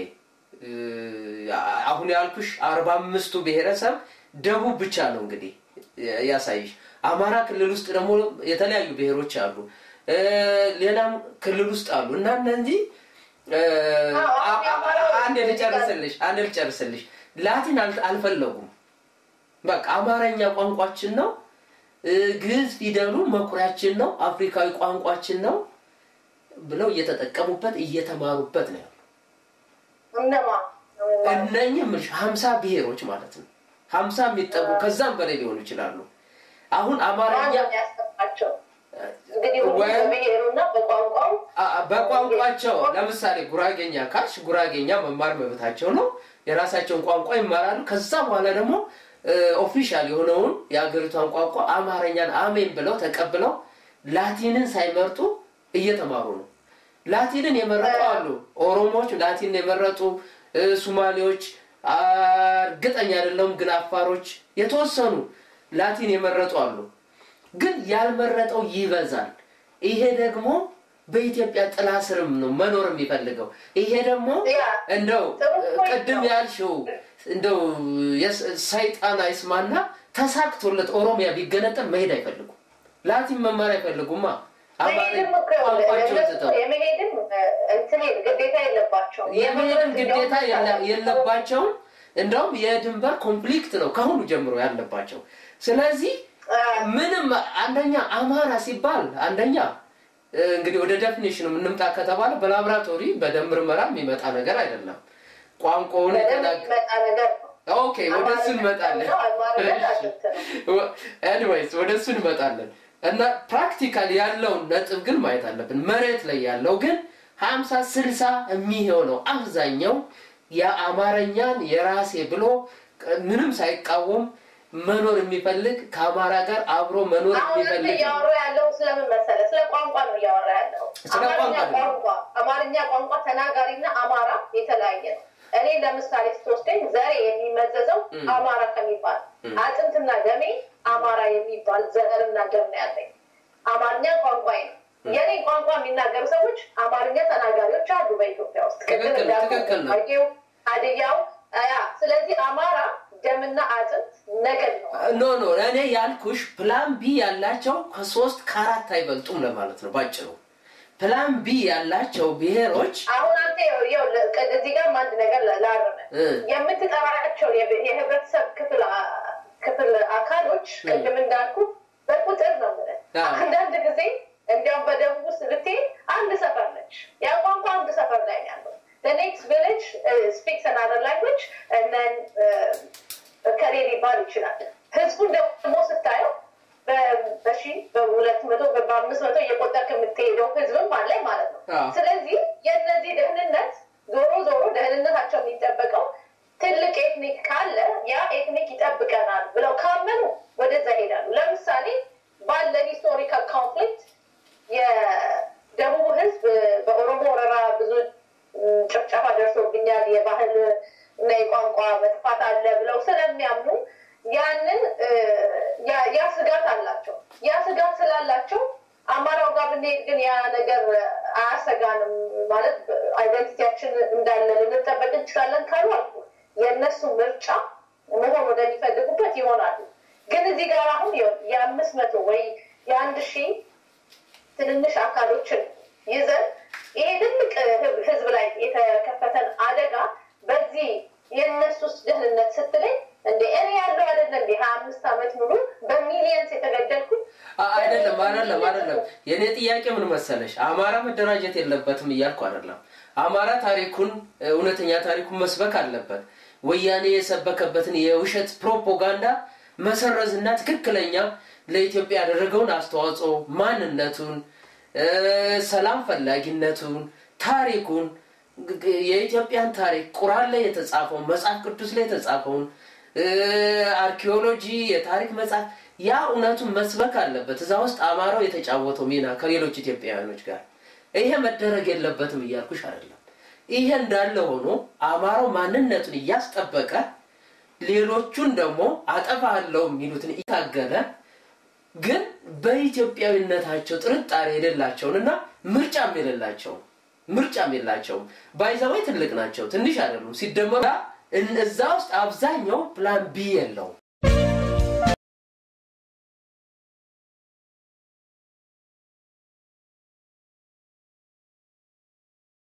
[SPEAKER 1] አሁን ያልኩሽ አርባ አምስቱ ብሔረሰብ ደቡብ ብቻ ነው እንግዲህ ያሳይሽ። አማራ ክልል ውስጥ ደግሞ የተለያዩ ብሔሮች አሉ፣ ሌላም ክልል ውስጥ አሉ እና እነዚህ አንድ ልጨርስልሽ አንድ ልጨርስልሽ ላቲን አልፈለጉም። በቃ አማርኛ ቋንቋችን ነው፣ ግዕዝ ፊደሉ መኩሪያችን ነው፣ አፍሪካዊ ቋንቋችን ነው። ብለው እየተጠቀሙበት እየተማሩበት ነው ያሉ
[SPEAKER 2] እነማ
[SPEAKER 1] እነኝህ ምልሽ ሀምሳ ብሔሮች ማለት ነው ሀምሳ የሚጠጉ ከዛም በላይ ሊሆኑ ይችላሉ አሁን አማርኛ
[SPEAKER 2] ያስተማቸው እንግዲህ ሁሉ
[SPEAKER 1] ወይም-
[SPEAKER 2] በብሔሩና በቋንቋው
[SPEAKER 1] አ- በቋንቋቸው ለምሳሌ ጉራጌኛ ካልሽ ጉራጌኛ መማር መብታቸው ነው የራሳቸውን ቋንቋ ይማራሉ ከዛ በኋላ ደግሞ ኦፊሻል የሆነውን የሀገሪቷን ቋንቋ አማርኛን አሜን ብለው ተቀብለው ላቲንን ሳይመርጡ እየተማሩ ነው ላቲንን የመረጡ አሉ ኦሮሞዎች ላቲንን የመረጡ እ፣ ሱማሌዎች አ፣ እርግጠኛ አይደለሁም ግን አፋሮች የተወሰኑ ላቲን የመረጡ አሉ ግን ያልመረጠው ይበዛል ይሄ ደግሞ በኢትዮጵያ ጥላ ስርም ነው መኖር የሚፈልገው ይሄ ደግሞ
[SPEAKER 2] ያ
[SPEAKER 1] እንደው
[SPEAKER 2] ጥሩ ፖይንት
[SPEAKER 1] ቅድም
[SPEAKER 2] ነው።
[SPEAKER 1] ያልሽው እንደው የስ- ሰይጣን አይስማና ተሳክቶለት ኦሮሚያ ቢገነጠል መሄድ አይፈልጉም ላቲን መማር አይፈልጉማ አማርኛ
[SPEAKER 2] መሄድም እኮ
[SPEAKER 1] ቋንቋቸውን
[SPEAKER 2] እነሱ
[SPEAKER 1] ትተው
[SPEAKER 2] የመሄድም እንትን ግዴታ የለባቸውም።
[SPEAKER 1] የመሄድም ግዴታ የለ-
[SPEAKER 2] እንዲያውም
[SPEAKER 1] የለባቸውም እንደውም የድንበር ኮንፍሊክት ነው ከአሁኑ ጀምሮ ያለባቸው ስለዚህ ምንም አንደኛ አማራ ሲባል አንደኛ እ፣ እንግዲህ ወደ ዴፊኒሽኑ የምንምጣ ከተባለ በላቦራቶሪ በደም ምርመራ የሚመጣ ነገር አይደለም ቋንቋውን
[SPEAKER 2] በደንብ
[SPEAKER 1] የተናገ
[SPEAKER 2] የሚመጣ ነገር ነው።
[SPEAKER 1] ኦኬ ወደ እሱ እንመጣለን
[SPEAKER 2] አማርኛ አጥንት ነው።
[SPEAKER 1] ኤኒዌይስ ወደ እሱ እንመጣለን እና ፕራክቲካል ያለውን ነጥብ ግን ማየት አለብን መሬት ላይ ያለው ግን ሀምሳ ስልሳ የሚሆነው አብዛኛው የአማርኛን የራሴ ብሎ ቅ- ምንም ሳይቃወም መኖር የሚፈልግ ከአማራ ጋር አብሮ መኖር
[SPEAKER 2] አሁን አንተ
[SPEAKER 1] የሚፈልግ
[SPEAKER 2] እያወራ ያለው ስለምን መሰለህ? ስለ ቋንቋ ነው እያወራ ያለው።
[SPEAKER 1] ስለ
[SPEAKER 2] አማርኛ
[SPEAKER 1] ቋንቋ ነው።
[SPEAKER 2] ቋንቋ አማርኛ ቋንቋ ተናጋሪና አማራ የተለያየ ነው። እኔ ለምሳሌ ስትወስደኝ ዘሬ የሚመዘዘው
[SPEAKER 1] ም።
[SPEAKER 2] አማራ ከሚባል
[SPEAKER 1] ም።
[SPEAKER 2] አጥንትና ደሜ አማራ የሚባል ዘርና ደም ነው ያለኝ። አማርኛ ቋንቋዬ ነው። የኔ ቋንቋ የሚናገሩ ሰዎች አማርኛ ተናጋሪዎች አሉ በኢትዮጵያ ውስጥ ቅድም
[SPEAKER 1] ትክክል፣
[SPEAKER 2] እንዳልኩህ
[SPEAKER 1] ትክክል ነው።
[SPEAKER 2] ጉራጌው፣ ሀዲያው ያ ስለዚህ አማራ ደምና አጥንት ነገድ ነው።
[SPEAKER 1] ኖ ኖ እኔ ያልኩሽ ፕላን ቢ ያላቸው ከሶስት ከአራት አይበልጡም ለማለት ነው ባጭሩ ፕላን ቢ ያላቸው ብሔሮች
[SPEAKER 2] አሁን አንተ ይኸው- ይኸው ለ- ቀ- እዚህ ጋር አንድ ነገር ላ- ላርም
[SPEAKER 1] እ፣
[SPEAKER 2] የምትጠራቸው የብ- የህብረተሰብ ክፍል አ- ክፍል አካሎች
[SPEAKER 1] እ።
[SPEAKER 2] ቅድም እንዳልኩ በቁጥር ነው የምልህ።
[SPEAKER 1] አዎ።
[SPEAKER 2] አንዳንድ ጊዜ እንዲያውም በደቡብ ውስጥ ብትሄድ አንድ ሰፈር ነች። ያ ቋንቋ አንድ ሰፈር ላይ ነው ያለው። ኔክስት ቪሌጅ ስፒክስ አናዘር ላንጉጅ ከሌ ሊባል ይችላል። ህዝቡን ደግሞ ስታየው በ- በሺ በሁለት መቶ በአምስት መቶ እየቆጠርክ የምትሄደው ህዝብም አለ ማለት ነው።
[SPEAKER 1] አዎ።
[SPEAKER 2] ስለዚህ የእነዚህ ደህንነት ዞሮ ዞሮ ደህንነታቸው የሚጠበቀው ትልቅ ኤትኒክ ካለ ያ ኤትኒክ ይጠብቀናል ብለው ካመኑ ወደዛ ይሄዳሉ። ለምሳሌ ባለ ሂስቶሪካል ኮንፍሊክት የደቡብ ህዝብ በኦሮሞ ወረራ ብዙ ም፣ ጭፍጨፋ ደርሶብኛል፣ የባህል እና የቋንቋ መጥፋት አለ ብለው ስለሚያምኑ ያንን እ፣ ያ- ያ ስጋት አላቸው። ያ ስጋት ስላላቸው አማራው ጋር ብንሄድ ግን ያ ነገር አያሰጋንም ማለት አይደንቲቲያችን እንዳለ ልንጠበቅ እንችላለን ካሉ አልኩ የእነሱ ምርጫ መሆን ወደሚፈልጉበት ይሆናሉ። ግን እዚህ ጋር አሁን ይኸው የአምስት መቶ ወይ የአንድ ሺህ ትንንሽ አካሎችን ይዘን ይሄ ትልቅ ህብ- ህዝብ ላይ የተከፈተን አደጋ በዚህ የእነሱስ ደህንነት ስትለኝ እንደ እኔ ያለው አይደለ እንደ ሀያ አምስት ዓመት ሙሉ በሚሊየንስ የተገደልኩት
[SPEAKER 1] አ- አይደለም አይደለም አይደለም የእኔ ጥያቄ ምን መሰለሽ አማራ መደራጀት የለበትም እያልኩ አይደለም አማራ ታሪኩን እውነተኛ ታሪኩን መስበክ አለበት ወያኔ የሰበከበትን የውሸት ፕሮፓጋንዳ መሰረዝና ትክክለኛ ለኢትዮጵያ ያደረገውን አስተዋጽኦ ማንነቱን እ፣ ሰላም ፈላጊነቱን ታሪኩን ግ- ግ- የኢትዮጵያን ታሪክ ቁርአን ላይ የተጻፈውን መጽሐፍ ቅዱስ ላይ የተጻፈውን እ፣ አርኪኦሎጂ የታሪክ መጽሐፍ ያ እውነቱን መስበክ አለበት እዛ ውስጥ አማራው የተጫወተው ሚና ከሌሎች ኢትዮጵያውያኖች ጋር ይሄ መደረግ የለበትም እያልኩሽ አይደለም ይሄ እንዳለ ሆኖ አማራው ማንነቱን እያስጠበቀ ሌሎቹን ደግሞ አጠፋለሁ የሚሉትን እየታገለ ግን በኢትዮጵያዊነታቸው ጥርጣሬ የሌላቸውን እና ምርጫም የሌላቸውን ምርጫም የላቸውም ባይዛወይ ትልቅ ናቸው ትንሽ አይደሉም ሲደመሩ እዛ ውስጥ አብዛኛው ፕላን ቢ የለውም